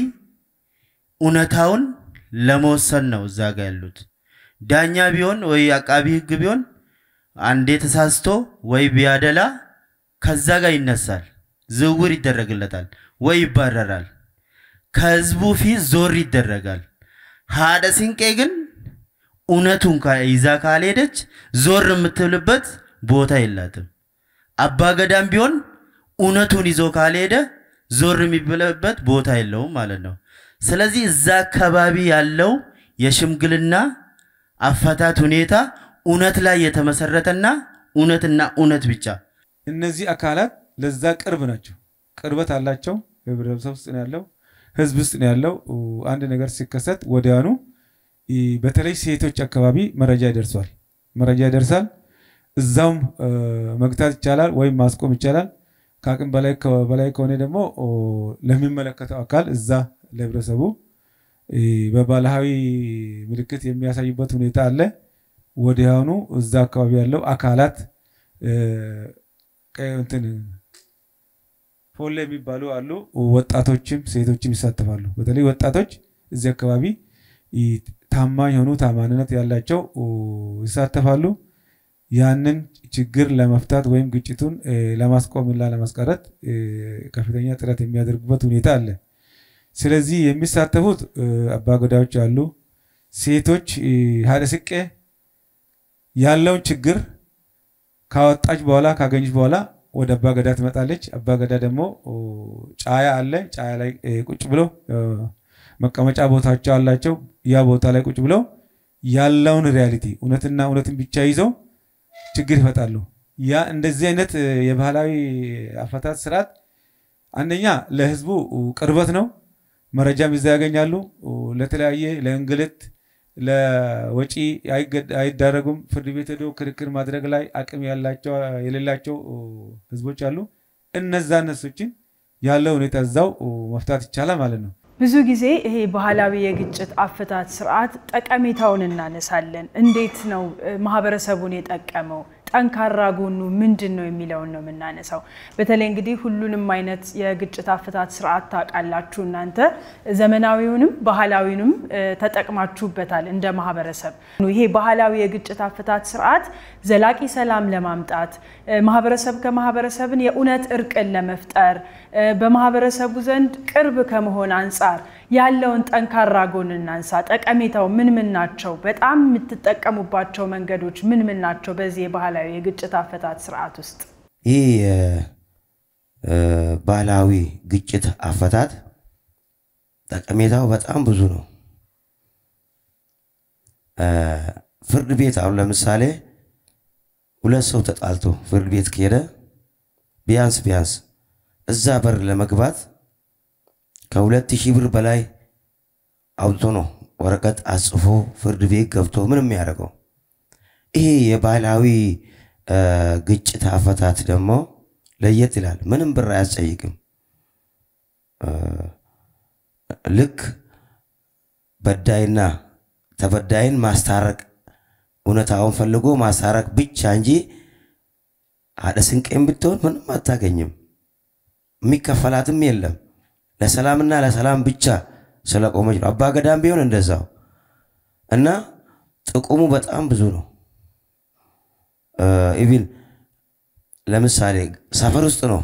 እውነታውን ለመወሰን ነው እዛ ጋ ያሉት። ዳኛ ቢሆን ወይ አቃቢ ህግ ቢሆን አንዴ ተሳስቶ ወይ ቢያደላ ከዛ ጋር ይነሳል፣ ዝውውር ይደረግለታል ወይ ይባረራል። ከህዝቡ ፊት ዞር ይደረጋል። ሀደ ሲንቄ ግን እውነቱን ካ- ይዛ ካልሄደች ዞር የምትልበት ቦታ የላትም። አባ ገዳም ቢሆን እውነቱን ይዞ ካልሄደ ዞር የሚብልበት ቦታ የለውም ማለት ነው። ስለዚህ እዛ አካባቢ ያለው የሽምግልና አፈታት ሁኔታ እውነት ላይ የተመሰረተና እውነትና እውነት ብቻ እነዚህ አካላት ለዛ ቅርብ ናቸው፣ ቅርበት አላቸው። ህብረተሰብ ውስጥ ነው ያለው፣ ህዝብ ውስጥ ነው ያለው። አንድ ነገር ሲከሰት ወዲያኑ ኢ፣ በተለይ ሴቶች አካባቢ መረጃ ይደርሷል፣ መረጃ ይደርሳል። እዛውም እ፣ መግታት ይቻላል ወይም ማስቆም ይቻላል። ከአቅም በላይ ከ- በላይ ከሆነ ደግሞ ኦ፣ ለሚመለከተው አካል እዛ ለህብረተሰቡ በባህላዊ ምልክት የሚያሳዩበት ሁኔታ አለ። ወዲያውኑ እዛ አካባቢ ያለው አካላት እንትን ፎሌ የሚባሉ አሉ። ወጣቶችም ሴቶችም ይሳተፋሉ። በተለይ ወጣቶች እዚህ አካባቢ ታማኝ የሆኑ ታማኝነት ያላቸው ይሳተፋሉ። ያንን ችግር ለመፍታት ወይም ግጭቱን ለማስቆምና ለማስቀረት ከፍተኛ ጥረት የሚያደርጉበት ሁኔታ አለ። ስለዚህ የሚሳተፉት አባገዳዎች አሉ። ሴቶች ሀደ ስቄ ያለውን ችግር ካወጣች በኋላ ካገኘች በኋላ ወደ አባገዳ ትመጣለች። አባገዳ ደግሞ ጫያ አለ። ጫያ ላይ ቁጭ ብለው መቀመጫ ቦታቸው አላቸው። ያ ቦታ ላይ ቁጭ ብለው ያለውን ሪያሊቲ እውነትና እውነትን ብቻ ይዘው ችግር ይፈጣሉ። ያ እንደዚህ አይነት የባህላዊ አፈታት ስርዓት አንደኛ ለህዝቡ ቅርበት ነው። መረጃም ይዛ ያገኛሉ። ለተለያየ ለእንግልት ለወጪ አይዳረጉም። ፍርድ ቤት ሄዶ ክርክር ማድረግ ላይ አቅም ያላቸው የሌላቸው ህዝቦች አሉ። እነዛ እነሱችን ያለው ሁኔታ እዛው መፍታት ይቻላል ማለት ነው። ብዙ ጊዜ ይሄ ባህላዊ የግጭት አፈታት ስርዓት ጠቀሜታውን እናነሳለን። እንዴት ነው ማህበረሰቡን የጠቀመው? ጠንካራ ጎኑ ምንድን ነው የሚለውን ነው የምናነሳው። በተለይ እንግዲህ ሁሉንም አይነት የግጭት አፈታት ስርዓት ታውቃላችሁ እናንተ ዘመናዊውንም ባህላዊንም ተጠቅማችሁበታል እንደ ማህበረሰብ። ይሄ ባህላዊ የግጭት አፈታት ስርዓት ዘላቂ ሰላም ለማምጣት ማህበረሰብ ከማህበረሰብን የእውነት እርቅን ለመፍጠር በማህበረሰቡ ዘንድ ቅርብ ከመሆን አንጻር ያለውን ጠንካራ ጎን እናንሳ። ጠቀሜታው ምን ምን ናቸው? በጣም የምትጠቀሙባቸው መንገዶች ምን ምን ናቸው? በዚህ የባህላዊ የግጭት አፈታት ስርዓት ውስጥ ይህ ባህላዊ ግጭት አፈታት ጠቀሜታው በጣም ብዙ ነው። ፍርድ ቤት አሁን ለምሳሌ ሁለት ሰው ተጣልቶ ፍርድ ቤት ከሄደ ቢያንስ ቢያንስ እዛ በር ለመግባት ከሁለት ሺህ ብር በላይ አውጥቶ ነው ወረቀት አጽፎ ፍርድ ቤት ገብቶ ምን የሚያደርገው። ይሄ የባህላዊ ግጭት አፈታት ደግሞ ለየት ይላል። ምንም ብር አያስጠይቅም። ልክ በዳይና ተበዳይን ማስታረቅ እውነታውን ፈልጎ ማስታረቅ ብቻ እንጂ አደ ስንቄም ብትሆን ምንም አታገኝም። የሚከፈላትም የለም። ለሰላምና ለሰላም ብቻ ስለቆመች ነው። አባ ገዳም ቢሆን እንደዛው እና ጥቅሙ በጣም ብዙ ነው። ኢቪን ለምሳሌ ሰፈር ውስጥ ነው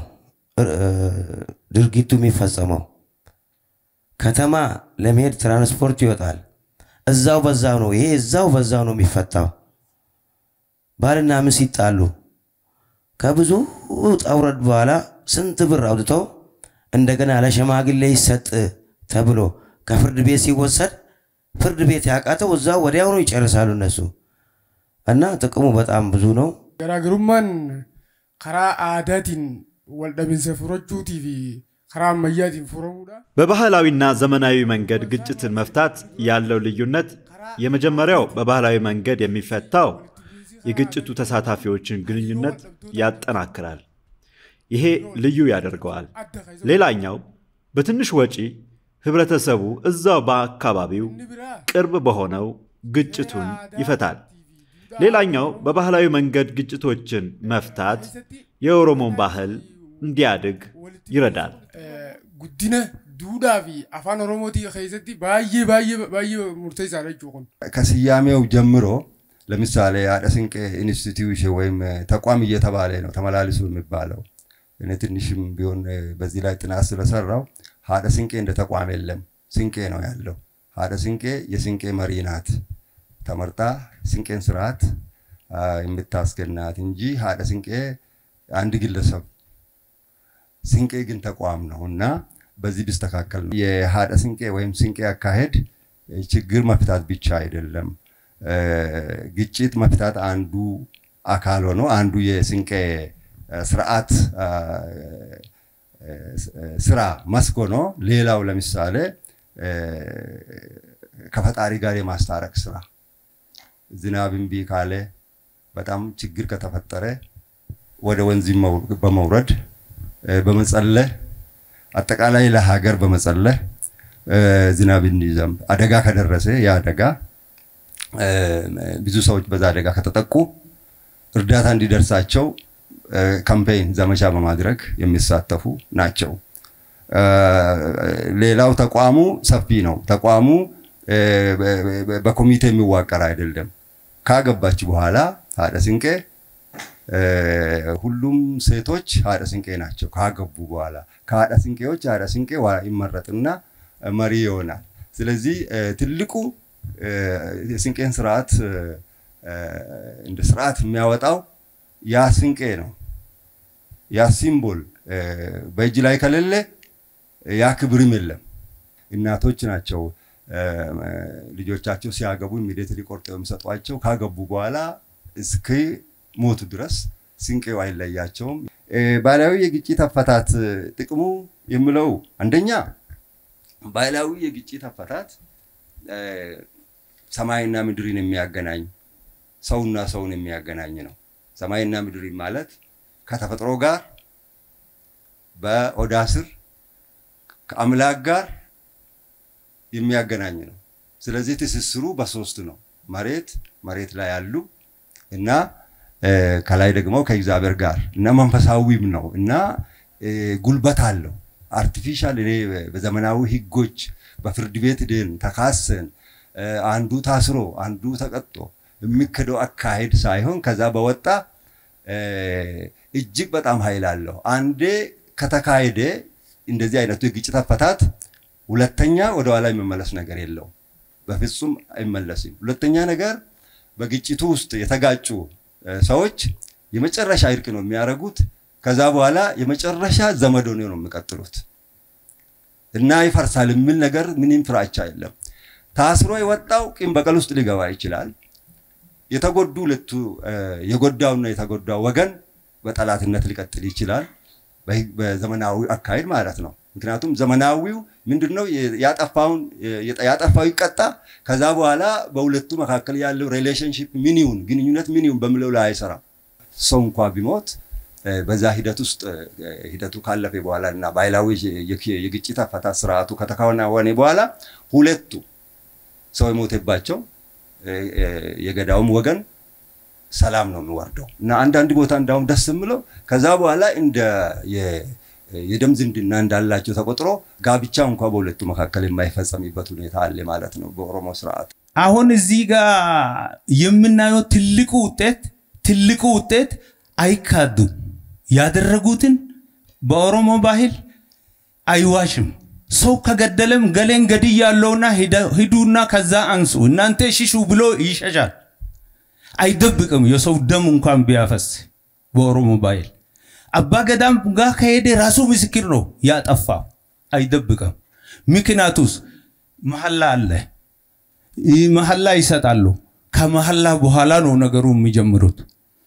ድርጊቱ የሚፈጸመው። ከተማ ለመሄድ ትራንስፖርት ይወጣል። እዛው በዛው ነው ይሄ እዛው በዛው ነው የሚፈታው። ባልና ሚስት ሲጣሉ ከብዙ ውጣ ውረድ በኋላ ስንት ብር አውጥተው እንደገና ለሸማግሌ ይሰጥ ተብሎ ከፍርድ ቤት ሲወሰድ ፍርድ ቤት ያቃተው እዛው ወዲያውኑ ይጨርሳሉ እነሱ እና ጥቅሙ በጣም ብዙ ነው። ገራገሩማን ከራ አዳቲን ወልደሚንሰ ፍሮቹቲ ፊ ከራ አመያቲን ፍሮሙዳ በባህላዊና ዘመናዊ መንገድ ግጭትን መፍታት ያለው ልዩነት የመጀመሪያው በባህላዊ መንገድ የሚፈታው የግጭቱ ተሳታፊዎችን ግንኙነት ያጠናክራል። ይሄ ልዩ ያደርገዋል። ሌላኛው በትንሽ ወጪ ህብረተሰቡ እዛው በአካባቢው ቅርብ በሆነው ግጭቱን ይፈታል። ሌላኛው በባህላዊ መንገድ ግጭቶችን መፍታት የኦሮሞን ባህል እንዲያድግ ይረዳል። ጉዲነ ዱዳ ፊ አፋን ኦሮሞቲ ከይሰቲ ባየ ባየ ባየ ሙርቴሳ ጀchuun ከስያሜው ጀምሮ ለምሳሌ አደ ስንቄ ኢንስቲትዩሽን ወይም ተቋም እየተባለ ነው ተመላልሱ የሚባለው። እኔ ትንሽም ቢሆን በዚህ ላይ ጥናት ስለሰራው ሀደ ስንቄ እንደ ተቋም የለም፣ ስንቄ ነው ያለው። ሀደ ስንቄ የስንቄ መሪ ናት፣ ተመርጣ ስንቄን ስርዓት የምታስገናት እንጂ ሀደ ስንቄ አንድ ግለሰብ ስንቄ ግን ተቋም ነው እና በዚህ ቢስተካከል ነው። የሀደ ስንቄ ወይም ስንቄ አካሄድ ችግር መፍታት ብቻ አይደለም፣ ግጭት መፍታት አንዱ አካል ሆኖ አንዱ የስንቄ ስርዓት ስራ መስክ ሆኖ ሌላው ለምሳሌ ከፈጣሪ ጋር የማስታረቅ ስራ ዝናብ እምቢ ካለ በጣም ችግር ከተፈጠረ ወደ ወንዝ በመውረድ በመጸለህ አጠቃላይ ለሀገር በመጸለህ ዝናብ እንዲዘንብ አደጋ ከደረሰ ያ አደጋ ብዙ ሰዎች በዛ አደጋ ከተጠቁ እርዳታ እንዲደርሳቸው ካምፔይን ዘመቻ በማድረግ የሚሳተፉ ናቸው። ሌላው ተቋሙ ሰፊ ነው። ተቋሙ በኮሚቴ የሚዋቀር አይደለም። ካገባች በኋላ ሀደ ስንቄ ሁሉም ሴቶች ሀደ ስንቄ ናቸው። ካገቡ በኋላ ከሀደ ስንቄዎች ሀደ ስንቄ ይመረጥና መሪ ይሆናል። ስለዚህ ትልቁ የስንቄን ስርዓት እንደ ስርዓት የሚያወጣው ያ ስንቄ ነው። ያ ሲምቦል በእጅ ላይ ከሌለ ያ ክብርም የለም። እናቶች ናቸው ልጆቻቸው ሲያገቡ ኢሚዲየትሊ ቆርጠው የሚሰጧቸው። ካገቡ በኋላ እስከ ሞቱ ድረስ ስንቄው አይለያቸውም። ባህላዊ የግጭት አፈታት ጥቅሙ የምለው አንደኛ ባህላዊ የግጭት አፈታት ሰማይና ምድርን የሚያገናኝ ሰውና ሰውን የሚያገናኝ ነው። ሰማይና ምድር ማለት ከተፈጥሮ ጋር በኦዳ ስር ከአምላክ ጋር የሚያገናኝ ነው። ስለዚህ ትስስሩ በሶስት ነው። መሬት መሬት ላይ ያሉ እና ከላይ ደግሞ ከእግዚአብሔር ጋር እና መንፈሳዊም ነው እና ጉልበት አለው። አርቲፊሻል እኔ በዘመናዊ ህጎች በፍርድ ቤት ድን ተካሰን አንዱ ታስሮ አንዱ ተቀጦ የሚክደው አካሄድ ሳይሆን ከዛ በወጣ እጅግ በጣም ኃይል አለው። አንዴ ከተካሄደ እንደዚህ አይነቱ የግጭት አፈታት ሁለተኛ ወደኋላ የሚመለስ ነገር የለውም። በፍጹም አይመለስም። ሁለተኛ ነገር በግጭቱ ውስጥ የተጋጩ ሰዎች የመጨረሻ እርቅ ነው የሚያደርጉት። ከዛ በኋላ የመጨረሻ ዘመድ ሆነው ነው የሚቀጥሉት እና ይፈርሳል የሚል ነገር ምንም ፍራቻ የለም። ታስሮ የወጣው ቂም በቀል ውስጥ ሊገባ ይችላል። የተጎዱ ሁለቱ የጎዳውና የተጎዳው ወገን በጠላትነት ሊቀጥል ይችላል። በዘመናዊ አካሄድ ማለት ነው። ምክንያቱም ዘመናዊው ምንድነው ያጠፋውን ያጠፋው ይቀጣ። ከዛ በኋላ በሁለቱ መካከል ያለው ሪሌሽንሽፕ ምን ይሁን ግንኙነት ምን ይሁን በሚለው ላይ አይሰራም። ሰው እንኳ ቢሞት በዛ ሂደት ውስጥ ሂደቱ ካለፈ በኋላ እና ባህላዊ የግጭት አፈታት ስርዓቱ ከተከናወነ በኋላ ሁለቱ ሰው የሞተባቸው የገዳውም ወገን ሰላም ነው የሚወርደው እና አንዳንድ ቦታ እንዳውም ደስ የምለው ከዛ በኋላ እንደ የደም ዝምድና እንዳላቸው ተቆጥሮ ጋብቻ እንኳ በሁለቱ መካከል የማይፈጸምበት ሁኔታ አለ ማለት ነው በኦሮሞ ስርዓት። አሁን እዚህ ጋር የምናየው ትልቁ ውጤት ትልቁ ውጤት አይካዱም። ያደረጉትን በኦሮሞ ባህል አይዋሽም። ሰው ከገደለም ገሌን ገድያለሁና ሂዱና ከዛ አንሱ እናንተ ሽሹ ብሎ ይሸሻል። አይደብቅም። የሰው ደም እንኳን ቢያፈስ በኦሮሞ ባህል አባ ገዳም ጋር ከሄደ ራሱ ምስክር ነው ያጠፋ፣ አይደብቅም። ምክንያቱስ መሐላ አለ፣ መሐላ ይሰጣሉ። ከመሐላ በኋላ ነው ነገሩ የሚጀምሩት።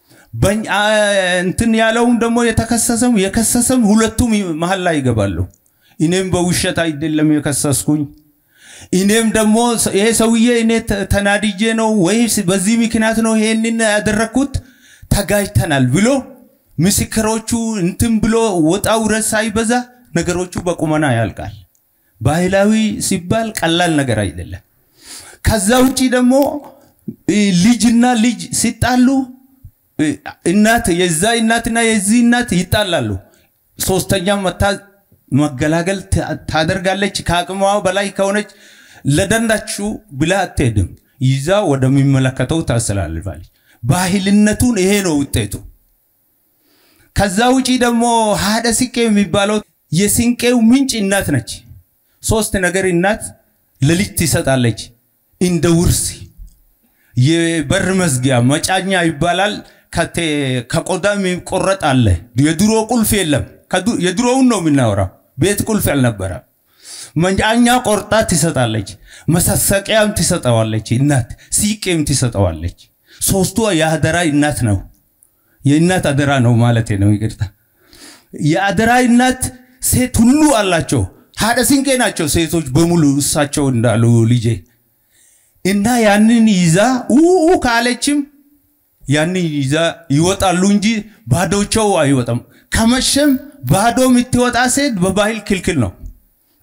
እንትን ያለውም ደግሞ የተከሰሰም የከሰሰም ሁለቱም መሐላ ይገባሉ። እኔም በውሸት አይደለም የከሰስኩኝ እኔም ደግሞ ይሄ ሰውዬ እኔ ተናድጄ ነው ወይስ በዚህ ምክንያት ነው ይሄንን ያደረግኩት ተጋጅተናል ብሎ ምስክሮቹ እንትን ብሎ ወጣ ውረድ ሳይበዛ ነገሮቹ በቁመና ያልቃል። ባህላዊ ሲባል ቀላል ነገር አይደለም። ከዛ ውጪ ደግሞ ልጅና ልጅ ሲጣሉ እናት የዛ እናትና የዚህ እናት ይጣላሉ። ሶስተኛ መታ መገላገል ታደርጋለች። ከአቅሟ በላይ ከሆነች ለደንዳችሁ ብላ አትሄድም። ይዛ ወደሚመለከተው ታስተላልፋለች። ባህልነቱን ይሄ ነው ውጤቱ። ከዛ ውጪ ደግሞ ሀደ ስንቄ የሚባለው የስንቄው ምንጭ እናት ነች። ሶስት ነገር እናት ለልጅ ትሰጣለች። እንደ ውርስ የበር መዝጊያ መጫኛ ይባላል። ከቆዳ የሚቆረጥ አለ። የድሮ ቁልፍ የለም። የድሮውን ነው የምናወራው። ቤት ቁልፍ ያልነበረ መጫኛ ቆርጣ ትሰጣለች። መሰሰቂያም ትሰጠዋለች እናት፣ ሲቄም ትሰጠዋለች። ሶስቱ የአደራ እናት ነው። የእናት አደራ ነው ማለት ነው። ይቅርታ። የአደራ እናት ሴት ሁሉ አላቸው። ሀደ ስንቄ ናቸው ሴቶች በሙሉ እሳቸው እንዳሉ ልጄ እና ያንን ይዛ ኡ ካለችም ያንን ይዛ ይወጣሉ እንጂ ባዶቸው አይወጣም። ከመሸም ባዶ የምትወጣ ሴት በባህል ክልክል ነው።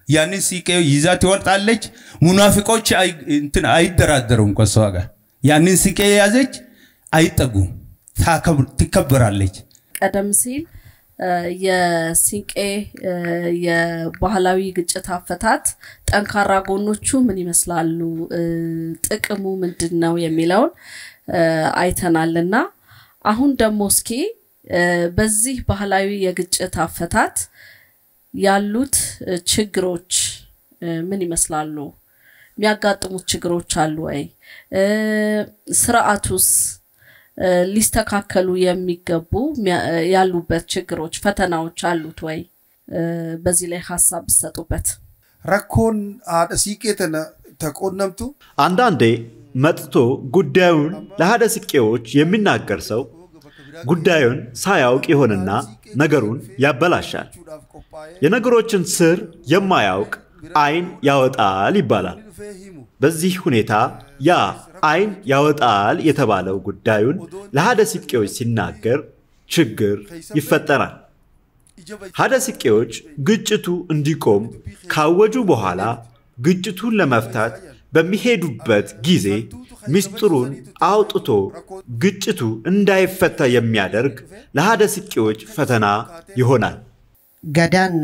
ያንን ሲቄ ይዛ ትወጣለች። ሙናፊቆች አይ- እንትን አይደራደሩም ከሷ ጋር። ያንን ሲቄ የያዘች አይጠጉም፣ ታከብር- ትከበራለች። ቀደም ሲል እ፣ የሲንቄ እ፣ የባህላዊ ግጭት አፈታት ጠንካራ ጎኖቹ ምን ይመስላሉ፣ እ፣ ጥቅሙ ምንድን ነው የሚለውን እ፣ አይተናልና አሁን ደግሞ እስኪ እ፣ በዚህ ባህላዊ የግጭት አፈታት ያሉት እ፣ ችግሮች እ፣ ምን ይመስላሉ? የሚያጋጥሙት ችግሮች አሉ ወይ? እ፣ ስርዓቱስ እ፣ ሊስተካከሉ የሚገቡ ሚያ- እ፣ ያሉበት ችግሮች፣ ፈተናዎች አሉት ወይ? እ፣ በዚህ ላይ ሀሳብ ብሰጡበት። rakkoon haadha siiqee tana ተቆነምቱ አንዳንዴ መጥቶ ጉዳዩን ለሀደ ስቄዎች የሚናገር ሰው ጉዳዩን ሳያውቅ ይሆንና ነገሩን ያበላሻል። የነገሮችን ስር የማያውቅ አይን ያወጣል ይባላል። በዚህ ሁኔታ ያ አይን ያወጣል የተባለው ጉዳዩን ለሀደ ስቄዎች ሲናገር ችግር ይፈጠራል። ሀደ ስቄዎች ግጭቱ እንዲቆም ካወጁ በኋላ ግጭቱን ለመፍታት በሚሄዱበት ጊዜ ምስጢሩን አውጥቶ ግጭቱ እንዳይፈታ የሚያደርግ ለሀደ ስቄዎች ፈተና ይሆናል። ገዳና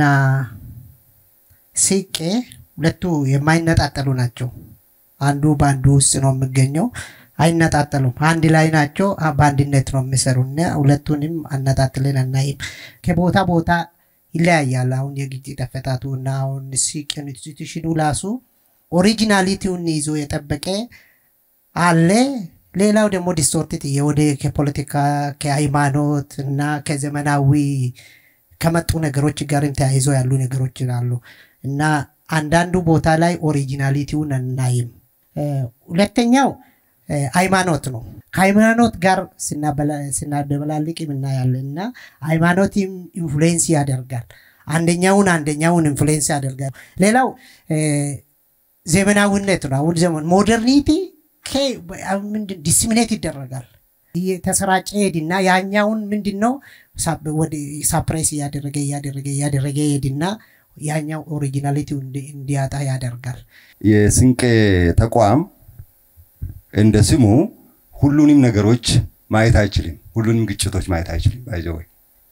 ሲቄ ሁለቱ የማይነጣጠሉ ናቸው። አንዱ በአንዱ ውስጥ ነው የሚገኘው። አይነጣጠሉም። አንድ ላይ ናቸው። አ- በአንድነት ነው የሚሰሩ እና ሁለቱንም አነጣጥለን አናይም። ከቦታ ቦታ ይለያያል። አሁን የግጭት አፈታቱ እና አሁን ሲቅ ኢንስቲቱሽኑ ራሱ ኦሪጂናሊቲውን ይዞ የጠበቀ አለ። ሌላው ደግሞ ዲስቶርትድ ወደ ከፖለቲካ ከሃይማኖት እና ከዘመናዊ ከመጡ ነገሮች ጋርም ተያይዞ ያሉ ነገሮች አሉ እና አንዳንዱ ቦታ ላይ ኦሪጂናሊቲውን አናይም። እ፣ ሁለተኛው እ፣ ሃይማኖት ነው። ከሃይማኖት ጋር ስናበላ- ስናደበላልቅ እናያለን እና ሃይማኖትም ኢንፍሉዌንስ ያደርጋል። አንደኛውን አንደኛውን ኢንፍሉዌንስ ያደርጋል። ሌላው እ፣ ዘመናዊነት ነው። አሁን ዘመን ሞደርኒቲ ምንድን ዲስሚኔት ይደረጋል እየተሰራጨ ሄድና ያኛውን ምንድን ነው ሳፕሬስ እያደረገ እያደረገ እያደረገ ሄድና ያኛው ኦሪጂናሊቲው እንዲያጣ ያደርጋል። የስንቄ ተቋም እንደ ስሙ ሁሉንም ነገሮች ማየት አይችልም። ሁሉንም ግጭቶች ማየት አይችልም። ባይዘወይ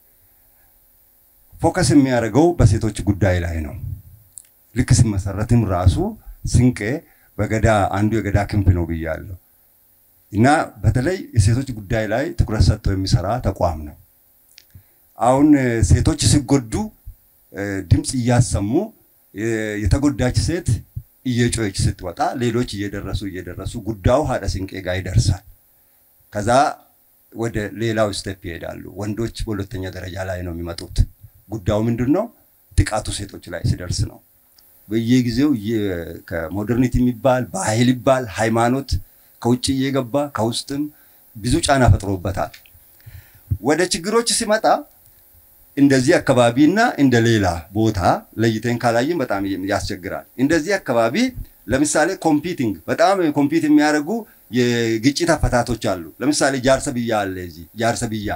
ፎከስ የሚያደርገው በሴቶች ጉዳይ ላይ ነው። ልክ ሲመሰረትም ራሱ ስንቄ በገዳ አንዱ የገዳ ክንፍ ነው ብያለሁ እና በተለይ የሴቶች ጉዳይ ላይ ትኩረት ሰጥቶ የሚሰራ ተቋም ነው። አሁን እ፣ ሴቶች ሲጎዱ እ፣ ድምፅ እያሰሙ እ፣ የተጎዳች ሴት እየጮች ስትወጣ ሌሎች እየደረሱ እየደረሱ ጉዳዩ ሀደ ስንቄ ጋር ይደርሳል። ከዛ ወደ ሌላው ስቴፕ ይሄዳሉ። ወንዶች በሁለተኛ ደረጃ ላይ ነው የሚመጡት። ጉዳዩ ምንድን ነው? ጥቃቱ ሴቶች ላይ ሲደርስ ነው። በየጊዜው እየ- ከሞደርኒቲ የሚባል ባህል ይባል ሃይማኖት ከውጭ እየገባ ከውስጥም ብዙ ጫና ፈጥሮበታል። ወደ ችግሮች ሲመጣ እንደዚህ አካባቢና እንደ ሌላ ቦታ ለይተን ካላየን በጣም ያስቸግራል። እንደዚህ አካባቢ ለምሳሌ ኮምፒቲንግ በጣም ኮምፒት የሚያደርጉ የግጭት አፈታቶች አሉ። ለምሳሌ ጃርሰብያ አለ። እዚህ ጃርሰብያ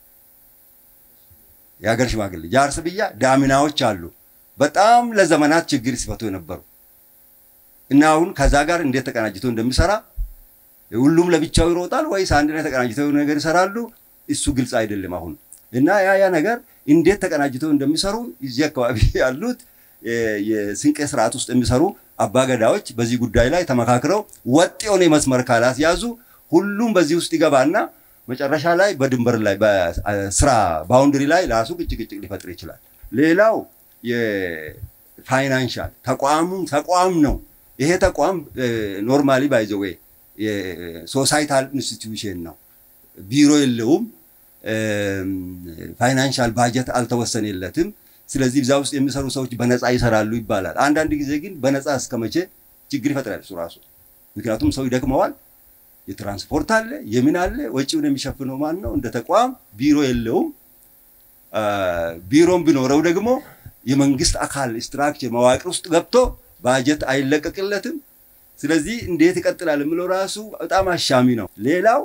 የሀገር ሽማግሌ ጃርሰብያ ዳሚናዎች አሉ። በጣም ለዘመናት ችግር ሲፈቱ የነበሩ እና አሁን ከዛ ጋር እንዴት ተቀናጅቶ እንደሚሰራ ሁሉም ለብቻው ይሮጣል ወይስ አንድ ላይ ተቀናጅተው የሆነ ነገር ይሰራሉ? እሱ ግልጽ አይደለም አሁን እና ያ ያ ነገር እንዴት ተቀናጅተው እንደሚሰሩ እዚህ አካባቢ ያሉት የ- የስንቄ ስርዓት ውስጥ የሚሰሩ አባገዳዎች በዚህ ጉዳይ ላይ ተመካክረው ወጥ የሆነ መስመር ካላስያዙ ሁሉም በዚህ ውስጥ ይገባና መጨረሻ ላይ በድንበር ላይ በስራ ባውንድሪ ላይ ራሱ ግጭግጭቅ ሊፈጥር ይችላል። ሌላው የፋይናንሻል ተቋሙ ተቋም ነው። ይሄ ተቋም ኖርማሊ ባይዘዌ የሶሳይታል ኢንስቲትዩሽን ነው። ቢሮ የለውም። ፋይናንሻል ባጀት አልተወሰነለትም። ስለዚህ እዛ ውስጥ የሚሰሩ ሰዎች በነፃ ይሰራሉ ይባላል። አንዳንድ ጊዜ ግን በነፃ እስከ መቼ ችግር ይፈጥራል እሱ ራሱ። ምክንያቱም ሰው ይደክመዋል። የትራንስፖርት አለ፣ የምን አለ፣ ወጪውን የሚሸፍነው ማን ነው? እንደ ተቋም ቢሮ የለውም። ቢሮም ቢኖረው ደግሞ የመንግስት አካል ስትራክቸር መዋቅር ውስጥ ገብቶ ባጀት አይለቀቅለትም። ስለዚህ እንዴት ይቀጥላል የምለው ራሱ በጣም አሻሚ ነው። ሌላው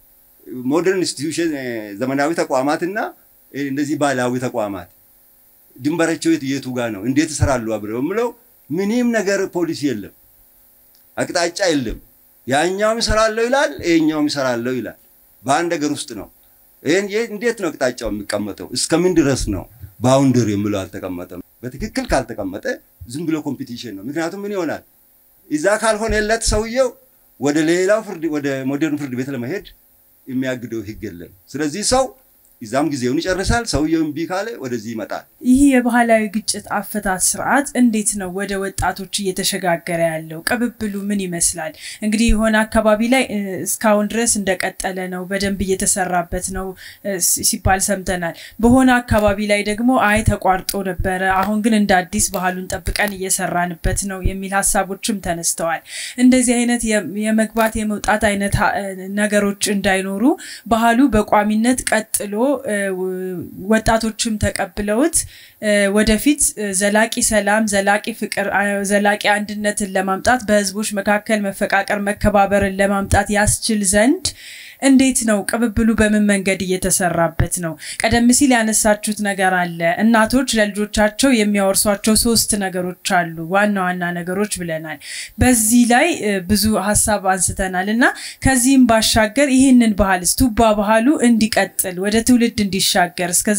ሞደርን ኢንስቲትዩሽን ዘመናዊ ተቋማትና እንደዚህ ባህላዊ ተቋማት ድንበራቸው የት የቱ ጋር ነው? እንዴት ይሰራሉ አብረው የምለው ምንም ነገር ፖሊሲ የለም፣ አቅጣጫ የለም። ያኛውም ይሰራለሁ ይላል፣ ይሄኛውም ይሰራለሁ ይላል። በአንድ ነገር ውስጥ ነው። ይሄን ይሄ እንዴት ነው አቅጣጫው የሚቀመጠው? እስከምን ድረስ ነው ባውንደር የምለው አልተቀመጠም። በትክክል ካልተቀመጠ ዝም ብሎ ኮምፒቲሽን ነው። ምክንያቱም ምን ይሆናል እዛ ካልሆነለት ሰውየው ወደ ሌላው ፍርድ ወደ ሞደርን ፍርድ ቤት ለመሄድ የሚያግደው ህግ የለም። ስለዚህ ሰው እዛም ጊዜውን ይጨርሳል። ሰውየው እምቢ ካለ ወደዚህ ይመጣል። ይህ የባህላዊ ግጭት አፈታት ስርዓት እንዴት ነው ወደ ወጣቶች እየተሸጋገረ ያለው? ቅብብሉ ምን ይመስላል? እንግዲህ የሆነ አካባቢ ላይ እ፣ እስካሁን ድረስ እንደቀጠለ ነው፣ በደንብ እየተሰራበት ነው እ፣ ሲ- ሲባል ሰምተናል። በሆነ አካባቢ ላይ ደግሞ አይ ተቋርጦ ነበረ፣ አሁን ግን እንደ አዲስ ባህሉን ጠብቀን እየሰራንበት ነው የሚል ሀሳቦችም ተነስተዋል። እንደዚህ አይነት የ- የመግባት የመውጣት አይነት ሀ- ነገሮች እንዳይኖሩ ባህሉ በቋሚነት ቀጥሎ እ፣ ወ- ወጣቶችም ተቀብለውት እ፣ ወደፊት እ፣ ዘላቂ ሰላም፣ ዘላቂ ፍቅር፣ አ- ዘላቂ አንድነትን ለማምጣት በህዝቦች መካከል መፈቃቀር፣ መከባበርን ለማምጣት ያስችል ዘንድ እንዴት ነው ቅብብሉ? በምን መንገድ እየተሰራበት ነው? ቀደም ሲል ያነሳችሁት ነገር አለ። እናቶች ለልጆቻቸው የሚያወርሷቸው ሶስት ነገሮች አሉ፣ ዋና ዋና ነገሮች ብለናል። በዚህ ላይ እ፣ ብዙ ሀሳብ አንስተናል እና ከዚህም ባሻገር ይህንን ባህል ቱባ ባህሉ እንዲቀጥል ወደ ትውልድ እንዲሻገር እስከ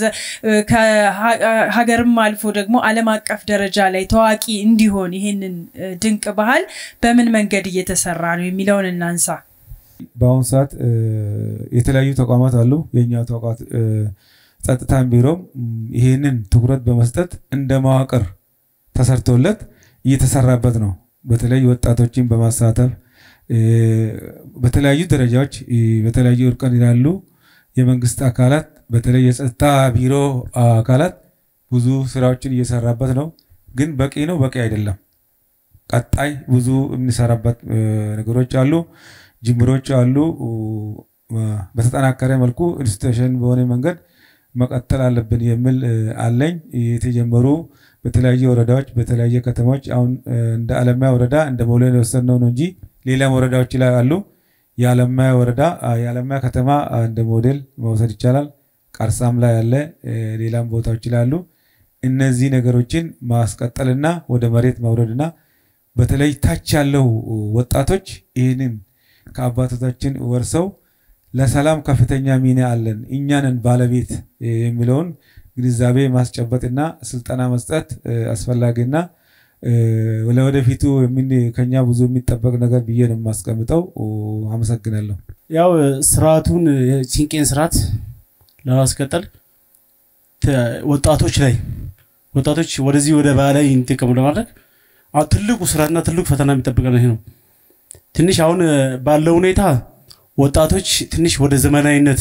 ከሀገርም አልፎ ደግሞ ዓለም አቀፍ ደረጃ ላይ ታዋቂ እንዲሆን ይህንን እ፣ ድንቅ ባህል በምን መንገድ እየተሰራ ነው የሚለውን እናንሳ። በአሁኑ ሰዓት እ፣ የተለያዩ ተቋማት አሉ። የእኛ ተቋማት እ፣ ጸጥታን ቢሮም ም፣ ይህንን ትኩረት በመስጠት እንደ መዋቅር ተሰርቶለት እየተሰራበት ነው። በተለይ ወጣቶችን በማሳተፍ እ፣ በተለያዩ ደረጃዎች እ፣ በተለያዩ እርቀን ያሉ የመንግስት አካላት በተለይ የጸጥታ ቢሮ አካላት ብዙ ስራዎችን እየሰራበት ነው። ግን በቂ ነው፣ በቂ አይደለም። ቀጣይ ብዙ የምንሰራበት እ፣ ነገሮች አሉ፣ ጅምሮች አሉ። እ፣ በተጠናከረ መልኩ ኢንስቲቱሽን በሆነ መንገድ መቀጠል አለብን የሚል እ፣ አለኝ። የተጀመሩ በተለያዩ ወረዳዎች በተለያየ ከተሞች አሁን እ፣ እንደ አለማያ ወረዳ እንደ ሞዴል የወሰድነው ነው እንጂ ሌላም ወረዳዎች ላይ አሉ። የአለማያ ወረዳ አ፣ የአለማያ ከተማ አ፣ እንደ ሞዴል መውሰድ ይቻላል። ቀርሳም ላይ ያለ እ፣ ሌላም ቦታዎች ላይ አሉ። እነዚህ ነገሮችን ማስቀጠልና ወደ መሬት ማውረድና በተለይ ታች ያለው ወጣቶች ይህንን ከአባቶቻችን ወርሰው ለሰላም ከፍተኛ ሚና አለን እኛንን ባለቤት እ፣ የሚለውን ግንዛቤ ማስጨበጥና ስልጠና መስጠት እ፣ አስፈላጊና እ፣ ለወደፊቱ የምን- ከኛ ብዙ የሚጠበቅ ነገር ብዬ ነው የማስቀምጠው። ኦ፣ አመሰግናለሁ። ያው ስርዓቱን የሲንቄን ስርዓት ለማስቀጠል ተ- ወጣቶች ላይ ወጣቶች ወደዚህ ወደ ባህላዊ እንዲጠቀሙ ለማድረግ አሁን ትልቁ ስራና ትልቁ ፈተና የሚጠብቀን ይሄ ነው። ትንሽ አሁን እ፣ ባለው ሁኔታ ወጣቶች ትንሽ ወደ ዘመናዊነት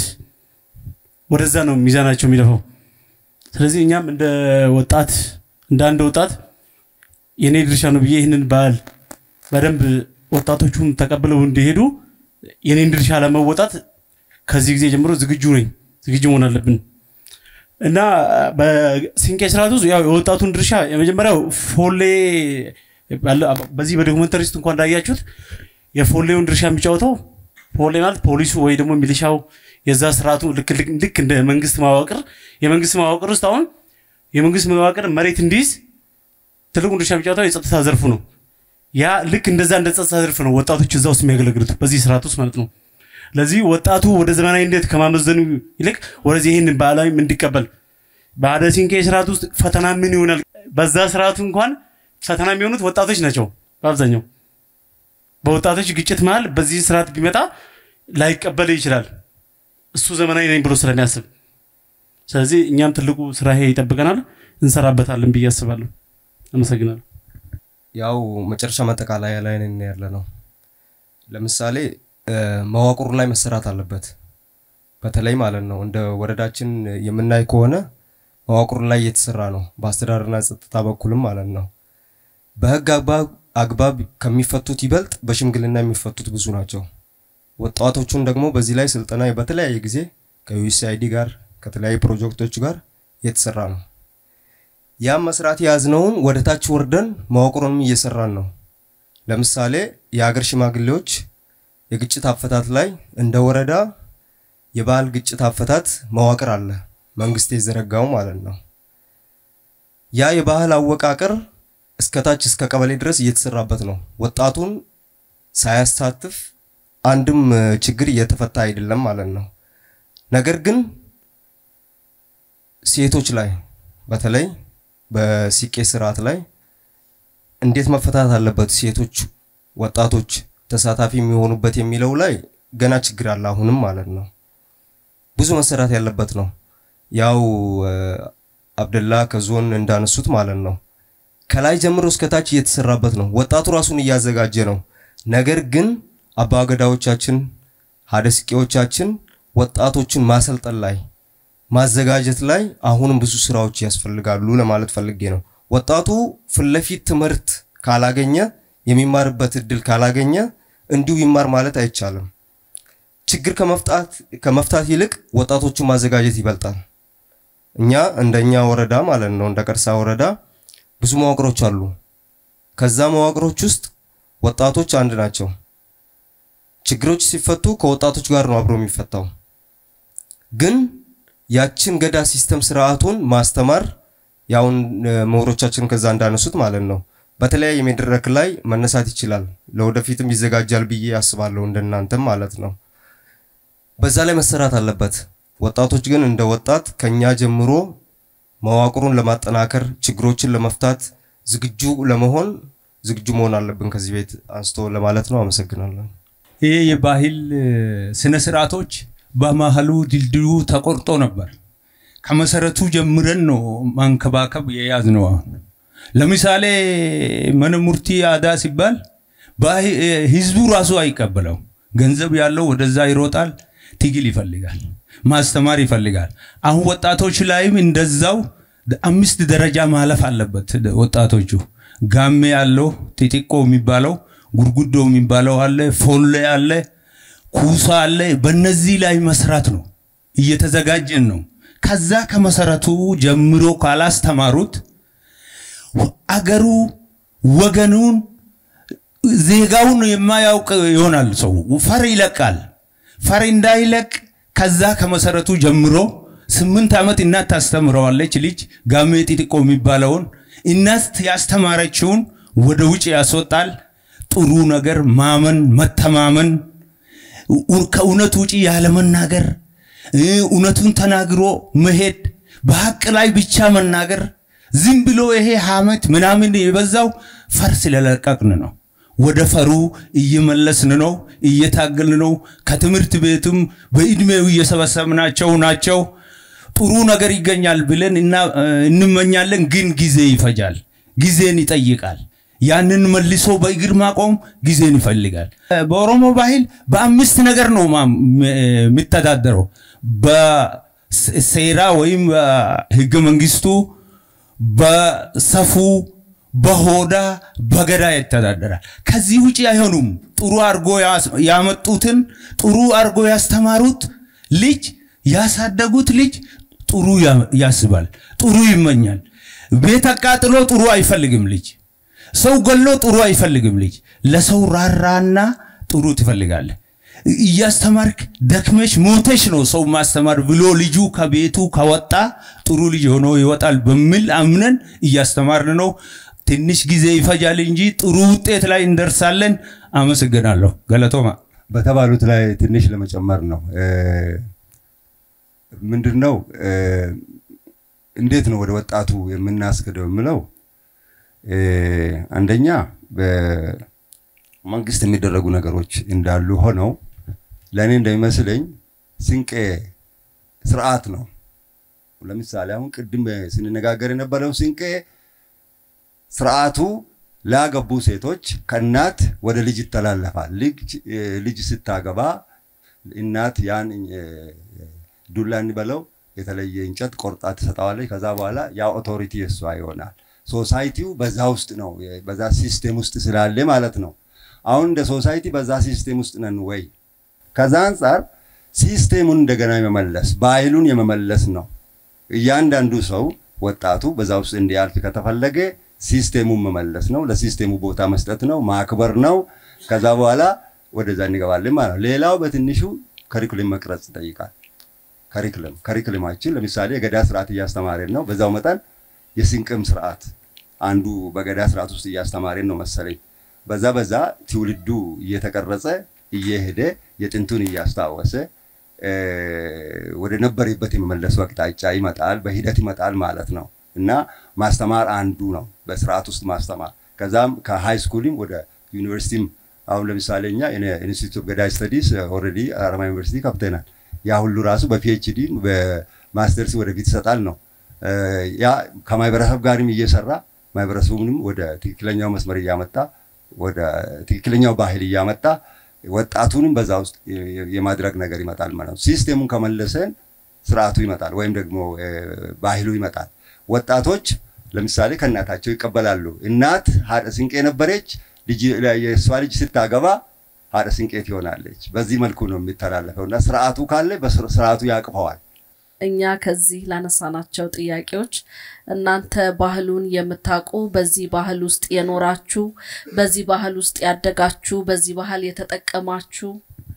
ወደዛ ነው ሚዛናቸው የሚደፋው። ስለዚህ እኛም እንደ ወጣት እንደ አንድ ወጣት የኔ ድርሻ ነው ብዬ ይህንን ባህል በደንብ ወጣቶቹን ተቀብለው እንዲሄዱ የኔን ድርሻ ለመወጣት ከዚህ ጊዜ ጀምሮ ዝግጁ ነኝ፣ ዝግጁ መሆን አለብን እና በሲንቄ ስርዓት ውስጥ ያው የወጣቱን ድርሻ የመጀመሪያው ፎሌ ባለ- በዚህ በዶክመንተሪ ውስጥ እንኳን እንዳያችሁት የፎሌውን ድርሻ የሚጫወተው ፎሌ ማለት ፖሊሱ ወይ ደግሞ ሚሊሻው የዛ ስርዓቱ ልክ ልክ ልክ እንደ መንግስት መዋቅር የመንግስት መዋቅር ውስጥ አሁን የመንግስት መዋቅር መሬት እንዲይዝ ትልቁን ድርሻ የሚጫወተው የጸጥታ ዘርፉ ነው። ያ ልክ እንደዛ እንደ ጸጥታ ዘርፍ ነው ወጣቶች እዛ ውስጥ የሚያገለግሉት በዚህ ስርዓት ውስጥ ማለት ነው። ለዚህ ወጣቱ ወደ ዘመናዊነት ከማመዘኑ ይልቅ ወደዚህ ይህንን ባህላዊም እንዲቀበል በአደ ሲንቄ ስርዓት ውስጥ ፈተና ምን ይሆናል? በዛ ስርዓቱ እንኳን ፈተና የሚሆኑት ወጣቶች ናቸው በአብዛኛው። በወጣቶች ግጭት መሀል በዚህ ስርዓት ቢመጣ ላይቀበል ይችላል እሱ ዘመናዊ ነኝ ብሎ ስለሚያስብ። ስለዚህ እኛም ትልቁ ስራ ይሄ ይጠብቀናል፣ እንሰራበታለን ብዬ አስባለሁ። አመሰግናለሁ። ያው መጨረሻ ማጠቃለያ ላይ ነን ያለ ነው። ለምሳሌ እ፣ መዋቅሩ ላይ መሰራት አለበት። በተለይ ማለት ነው እንደ ወረዳችን የምናይ ከሆነ መዋቅሩ ላይ እየተሰራ ነው፣ በአስተዳደርና ጸጥታ በኩልም ማለት ነው። በህግ አግባብ አግባብ ከሚፈቱት ይበልጥ በሽምግልና የሚፈቱት ብዙ ናቸው። ወጣቶቹን ደግሞ በዚህ ላይ ስልጠና በተለያየ ጊዜ ከዩኤስአይዲ ጋር ከተለያዩ ፕሮጀክቶች ጋር እየተሰራ ነው። ያም መስራት የያዝነውን ወደ ታች ወርደን መዋቅሩንም እየሰራን ነው። ለምሳሌ የሀገር ሽማግሌዎች የግጭት አፈታት ላይ እንደ ወረዳ የባህል ግጭት አፈታት መዋቅር አለ፣ መንግስት የዘረጋው ማለት ነው። ያ የባህል አወቃቀር እስከታች እስከ ቀበሌ ድረስ እየተሰራበት ነው። ወጣቱን ሳያሳትፍ አንድም እ፣ ችግር እየተፈታ አይደለም ማለት ነው። ነገር ግን ሴቶች ላይ በተለይ በሲቄ ስርዓት ላይ እንዴት መፈታት አለበት፣ ሴቶች ወጣቶች ተሳታፊ የሚሆኑበት የሚለው ላይ ገና ችግር አለ አሁንም ማለት ነው። ብዙ መሰራት ያለበት ነው። ያው እ፣ አብደላ ከዞን እንዳነሱት ማለት ነው ከላይ ጀምሮ እስከ ታች እየተሰራበት ነው። ወጣቱ ራሱን እያዘጋጀ ነው። ነገር ግን አባገዳዎቻችን ሀደስቄዎቻችን ወጣቶችን ማሰልጠን ላይ ማዘጋጀት ላይ አሁንም ብዙ ስራዎች ያስፈልጋሉ ለማለት ፈልጌ ነው። ወጣቱ ፊት ለፊት ትምህርት ካላገኘ የሚማርበት እድል ካላገኘ እንዲሁ ይማር ማለት አይቻልም። ችግር ከመፍታት ከመፍታት ይልቅ ወጣቶችን ማዘጋጀት ይበልጣል። እኛ እንደኛ ወረዳ ማለት ነው እንደ ቀርሳ ወረዳ ብዙ መዋቅሮች አሉ። ከዛ መዋቅሮች ውስጥ ወጣቶች አንድ ናቸው። ችግሮች ሲፈቱ ከወጣቶች ጋር ነው አብሮ የሚፈታው። ግን ያችን ገዳ ሲስተም ስርዓቱን ማስተማር ያውን ምሁሮቻችን ከዛ እንዳነሱት ማለት ነው በተለያየ መድረክ ላይ መነሳት ይችላል። ለወደፊትም ይዘጋጃል ብዬ አስባለሁ እንደናንተም ማለት ነው። በዛ ላይ መሰራት አለበት። ወጣቶች ግን እንደ ወጣት ከኛ ጀምሮ መዋቅሩን ለማጠናከር ችግሮችን ለመፍታት ዝግጁ ለመሆን ዝግጁ መሆን አለብን ከዚህ ቤት አንስቶ ለማለት ነው። አመሰግናለሁ። ይህ የባህል ስነ ስርዓቶች በመሀሉ ድልድዩ ተቆርጦ ነበር። ከመሰረቱ ጀምረን ነው ማንከባከብ የያዝነው። አሁን ለምሳሌ መነ ሙርቲ አዳ ሲባል ባህ- ህዝቡ ራሱ አይቀበለው። ገንዘብ ያለው ወደዛ ይሮጣል፣ ትግል ይፈልጋል፣ ማስተማር ይፈልጋል። አሁን ወጣቶች ላይም እንደዛው አምስት ደረጃ ማለፍ አለበት። ወጣቶቹ ጋሜ ያለው ጢጢቆ የሚባለው ጉርጉዶ የሚባለው አለ፣ ፎሌ አለ፣ ኩሳ አለ። በእነዚህ ላይ መስራት ነው። እየተዘጋጀን ነው። ከዛ ከመሰረቱ ጀምሮ ካላስተማሩት አገሩ ወገኑን ዜጋውን የማያውቅ ይሆናል። ሰው ፈር ይለቃል። ፈር እንዳይለቅ ከዛ ከመሰረቱ ጀምሮ ስምንት ዓመት እናት ታስተምረዋለች። ልጅ ጋሜ ጢጢቆ የሚባለውን እናት ያስተማረችውን ወደ ውጭ ያስወጣል። ጥሩ ነገር ማመን፣ መተማመን፣ ኡ- ከእውነት ውጭ ያለመናገር፣ እ፣ እውነቱን ተናግሮ መሄድ፣ በሀቅ ላይ ብቻ መናገር። ዝም ብሎ ይሄ ሀመት ምናምን የበዛው ፈር ስለለቀቅን ነው። ወደ ፈሩ እየመለስን ነው፣ እየታገልን ነው። ከትምህርት ቤትም በእድሜው እየሰበሰብናቸው ናቸው። ጥሩ ነገር ይገኛል ብለን እና- እንመኛለን፣ ግን ጊዜ ይፈጃል፣ ጊዜን ይጠይቃል። ያንን መልሶ በእግር ማቆም ጊዜን ይፈልጋል። በኦሮሞ ባህል በአምስት ነገር ነው ማ- ም- የሚተዳደረው በሴራ ወይም ህገ መንግስቱ፣ በሰፉ፣ በሆዳ፣ በገዳ ይተዳደራል። ከዚህ ውጭ አይሆኑም። ጥሩ አድርጎ ያስ- ያመጡትን ጥሩ አድርጎ ያስተማሩት ልጅ ያሳደጉት ልጅ ጥሩ ያ- ያስባል፣ ጥሩ ይመኛል። ቤት አቃጥሎ ጥሩ አይፈልግም ልጅ። ሰው ገሎ ጥሩ አይፈልግም ልጅ። ለሰው ራራና ጥሩ ትፈልጋለህ። እያስተማርክ ደክመሽ ሞተሽ ነው ሰው ማስተማር ብሎ ልጁ ከቤቱ ከወጣ ጥሩ ልጅ ሆኖ ይወጣል በሚል አምነን እያስተማርን ነው። ትንሽ ጊዜ ይፈጃል እንጂ ጥሩ ውጤት ላይ እንደርሳለን። አመሰግናለሁ። ገለቶማ በተባሉት ላይ ትንሽ ለመጨመር ነው። ምንድን ነው እንዴት ነው ወደ ወጣቱ የምናስገደው የምለው እ፣ አንደኛ በመንግስት የሚደረጉ ነገሮች እንዳሉ ሆነው ለእኔ እንደሚመስለኝ ስንቄ ስርዓት ነው። ለምሳሌ አሁን ቅድም ስንነጋገር የነበረው ስንቄ ስርዓቱ ላገቡ ሴቶች ከእናት ወደ ልጅ ይተላለፋል። ልጅ እ፣ ልጅ ስታገባ እናት ያን እ፣ ዱላ እንበለው የተለየ እንጨት ቆርጣ ትሰጠዋለች። ከዛ በኋላ ያ ኦቶሪቲ የሷ ይሆናል። ሶሳይቲው በዛ ውስጥ ነው፣ የ- በዛ ሲስቴም ውስጥ ስላለ ማለት ነው። አሁን እንደ ሶሳይቲ በዛ ሲስቴም ውስጥ ነን ወይ? ከዛ አንጻር ሲስቴሙን እንደገና የመመለስ ባህሉን የመመለስ ነው። እያንዳንዱ ሰው ወጣቱ በዛ ውስጥ እንዲያልፍ ከተፈለገ ሲስቴሙን መመለስ ነው። ለሲስቴሙ ቦታ መስጠት ነው፣ ማክበር ነው። ከዛ በኋላ ወደዛ እንገባለን ማለት ነው። ሌላው በትንሹ ከሪኩለም መቅረጽ ይጠይቃል። ከሪክለም ከሪክለማችን ለምሳሌ የገዳ ስርዓት እያስተማረን ነው። በዛው መጠን የስንቅም ስርዓት አንዱ በገዳ ስርዓት ውስጥ እያስተማረን ነው መሰለኝ። በዛ በዛ ትውልዱ እየተቀረጸ እየሄደ የጥንቱን እያስታወሰ ወደ ነበረበት የመመለሱ አቅጣጫ ይመጣል፣ በሂደት ይመጣል ማለት ነው እና ማስተማር አንዱ ነው በስርዓት ውስጥ ማስተማር። ከዛም ከሃይ ስኩልም ወደ ዩኒቨርሲቲም አሁን ለምሳሌ እኛ ኢንስቲትዩት ኦፍ ገዳ ስተዲስ ኦልሬዲ አዳማ ዩኒቨርሲቲ ከፍተናል። ያ ሁሉ ራሱ በፒኤችዲ በማስተርስ ወደፊት ይሰጣል ነው። ያ ከማህበረሰብ ጋርም እየሰራ ማህበረሰቡንም ወደ ትክክለኛው መስመር እያመጣ ወደ ትክክለኛው ባህል እያመጣ ወጣቱንም በዛ ውስጥ የማድረግ ነገር ይመጣል ማለት ነው። ሲስቴሙን ከመለሰን ስርዓቱ ይመጣል ወይም ደግሞ ባህሉ ይመጣል። ወጣቶች ለምሳሌ ከእናታቸው ይቀበላሉ። እናት ሀደ ስንቄ ነበረች፣ የእሷ ልጅ ስታገባ ሀደ ስንቄ ትሆናለች። በዚህ መልኩ ነው የሚተላለፈው እና ስርዓቱ ካለ ስርዓቱ ያቅፈዋል። እኛ ከዚህ ላነሳናቸው ጥያቄዎች እናንተ ባህሉን የምታውቁ በዚህ ባህል ውስጥ የኖራችሁ በዚህ ባህል ውስጥ ያደጋችሁ በዚህ ባህል የተጠቀማችሁ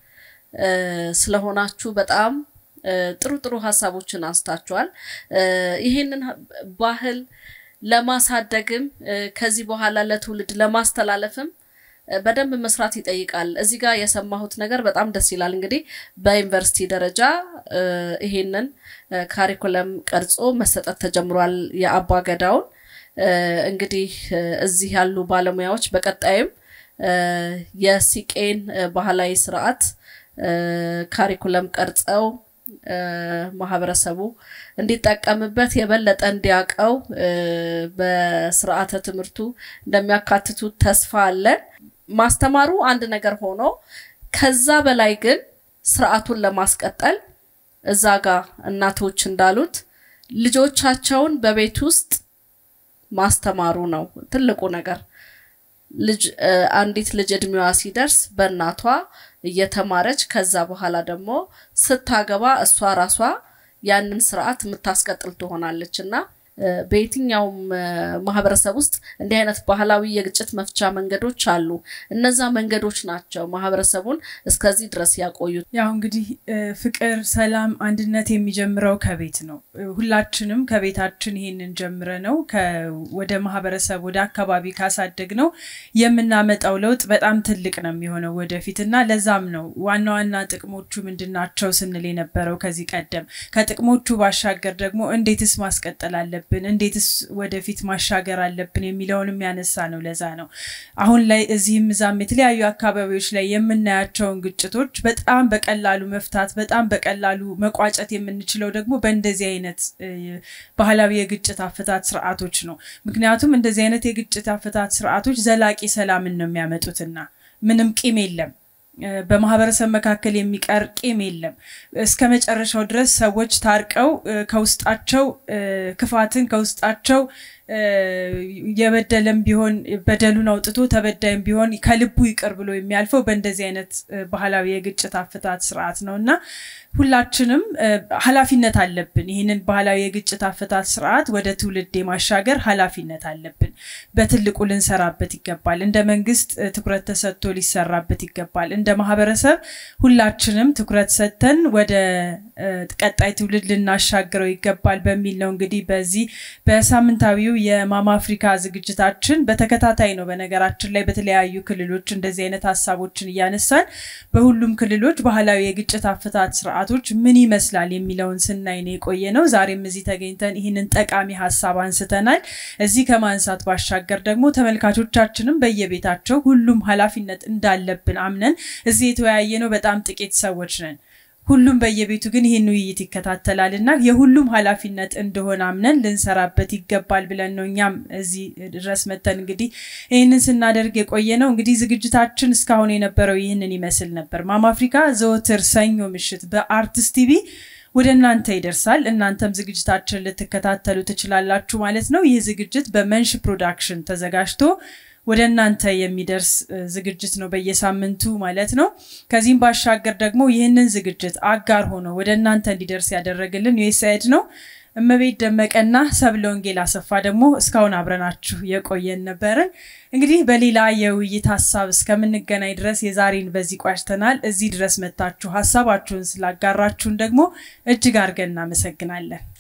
ስለሆናችሁ በጣም ጥሩ ጥሩ ሀሳቦችን አንስታችኋል። ይህንን ባህል ለማሳደግም ከዚህ በኋላ ለትውልድ ለማስተላለፍም በደንብ መስራት ይጠይቃል። እዚህ ጋር የሰማሁት ነገር በጣም ደስ ይላል። እንግዲህ በዩኒቨርሲቲ ደረጃ ይሄንን ካሪኩለም ቀርጾ መሰጠት ተጀምሯል። የአባ ገዳውን እንግዲህ እዚህ ያሉ ባለሙያዎች በቀጣይም የሲቄን ባህላዊ ስርዓት ካሪኩለም ቀርጸው ማህበረሰቡ እንዲጠቀምበት የበለጠ እንዲያውቀው በስርዓተ ትምህርቱ እንደሚያካትቱ ተስፋ አለን። ማስተማሩ አንድ ነገር ሆኖ ከዛ በላይ ግን ስርዓቱን ለማስቀጠል እዛ ጋር እናቶች እንዳሉት ልጆቻቸውን በቤት ውስጥ ማስተማሩ ነው ትልቁ ነገር። ልጅ አንዲት ልጅ እድሜዋ ሲደርስ በእናቷ እየተማረች ከዛ በኋላ ደግሞ ስታገባ እሷ ራሷ ያንን ስርዓት የምታስቀጥል ትሆናለች እና በየትኛውም ማህበረሰብ ውስጥ እንዲህ አይነት ባህላዊ የግጭት መፍቻ መንገዶች አሉ። እነዛ መንገዶች ናቸው ማህበረሰቡን እስከዚህ ድረስ ያቆዩት። ያው እንግዲህ ፍቅር፣ ሰላም፣ አንድነት የሚጀምረው ከቤት ነው። ሁላችንም ከቤታችን ይሄንን ጀምረ ነው ወደ ማህበረሰብ ወደ አካባቢ ካሳደግ ነው የምናመጣው ለውጥ በጣም ትልቅ ነው የሚሆነው ወደፊት እና ለዛም ነው ዋና ዋና ጥቅሞቹ ምንድን ናቸው ስንል የነበረው ከዚህ ቀደም ከጥቅሞቹ ባሻገር ደግሞ እንዴትስ ማስቀጠል አለብን አለብን እንዴትስ ወደፊት ማሻገር አለብን የሚለውንም ያነሳ ነው። ለዛ ነው አሁን ላይ እዚህም እዛም የተለያዩ አካባቢዎች ላይ የምናያቸውን ግጭቶች በጣም በቀላሉ መፍታት በጣም በቀላሉ መቋጨት የምንችለው ደግሞ በእንደዚህ አይነት ባህላዊ የግጭት አፈታት ስርዓቶች ነው። ምክንያቱም እንደዚህ አይነት የግጭት አፈታት ስርዓቶች ዘላቂ ሰላምን ነው የሚያመጡትና ምንም ቂም የለም። በማህበረሰብ መካከል የሚቀር ቂም የለም። እስከ መጨረሻው ድረስ ሰዎች ታርቀው ከውስጣቸው ክፋትን ከውስጣቸው የበደለም ቢሆን በደሉን አውጥቶ ተበዳይም ቢሆን ከልቡ ይቅር ብሎ የሚያልፈው በእንደዚህ አይነት ባህላዊ የግጭት አፈታት ስርዓት ነው እና ሁላችንም ኃላፊነት አለብን። ይህንን ባህላዊ የግጭት አፈታት ስርዓት ወደ ትውልድ የማሻገር ኃላፊነት አለብን። በትልቁ ልንሰራበት ይገባል። እንደ መንግስት ትኩረት ተሰጥቶ ሊሰራበት ይገባል። እንደ ማህበረሰብ ሁላችንም ትኩረት ሰጥተን ወደ ቀጣይ ትውልድ ልናሻግረው ይገባል በሚል ነው እንግዲህ በዚህ በሳምንታዊው የማማ አፍሪካ ዝግጅታችን በተከታታይ ነው በነገራችን ላይ በተለያዩ ክልሎች እንደዚህ አይነት ሀሳቦችን እያነሳን በሁሉም ክልሎች ባህላዊ የግጭት አፈታት ስርዓቶች ምን ይመስላል የሚለውን ስናይ ነው የቆየ ነው። ዛሬም እዚህ ተገኝተን ይህንን ጠቃሚ ሀሳብ አንስተናል። እዚህ ከማንሳት ባሻገር ደግሞ ተመልካቾቻችንም በየቤታቸው ሁሉም ኃላፊነት እንዳለብን አምነን እዚህ የተወያየ ነው በጣም ጥቂት ሰዎች ነን። ሁሉም በየቤቱ ግን ይህን ውይይት ይከታተላል እና የሁሉም ኃላፊነት እንደሆነ አምነን ልንሰራበት ይገባል ብለን ነው እኛም እዚህ ድረስ መተን እንግዲህ ይህንን ስናደርግ የቆየ ነው። እንግዲህ ዝግጅታችን እስካሁን የነበረው ይህንን ይመስል ነበር። ማማ አፍሪካ ዘወትር ሰኞ ምሽት በአርትስ ቲቪ ወደ እናንተ ይደርሳል። እናንተም ዝግጅታችን ልትከታተሉ ትችላላችሁ ማለት ነው። ይህ ዝግጅት በመንሽ ፕሮዳክሽን ተዘጋጅቶ ወደ እናንተ የሚደርስ ዝግጅት ነው በየሳምንቱ ማለት ነው። ከዚህም ባሻገር ደግሞ ይህንን ዝግጅት አጋር ሆኖ ወደ እናንተ እንዲደርስ ያደረግልን ዩኤስአይድ ነው። እመቤት ደመቀና ሰብለ ወንጌል አሰፋ ደግሞ እስካሁን አብረናችሁ የቆየን ነበርን። እንግዲህ በሌላ የውይይት ሀሳብ እስከምንገናኝ ድረስ የዛሬን በዚህ ቋጭተናል። እዚህ ድረስ መታችሁ ሀሳባችሁን ስላጋራችሁን ደግሞ እጅግ አድርገን እናመሰግናለን።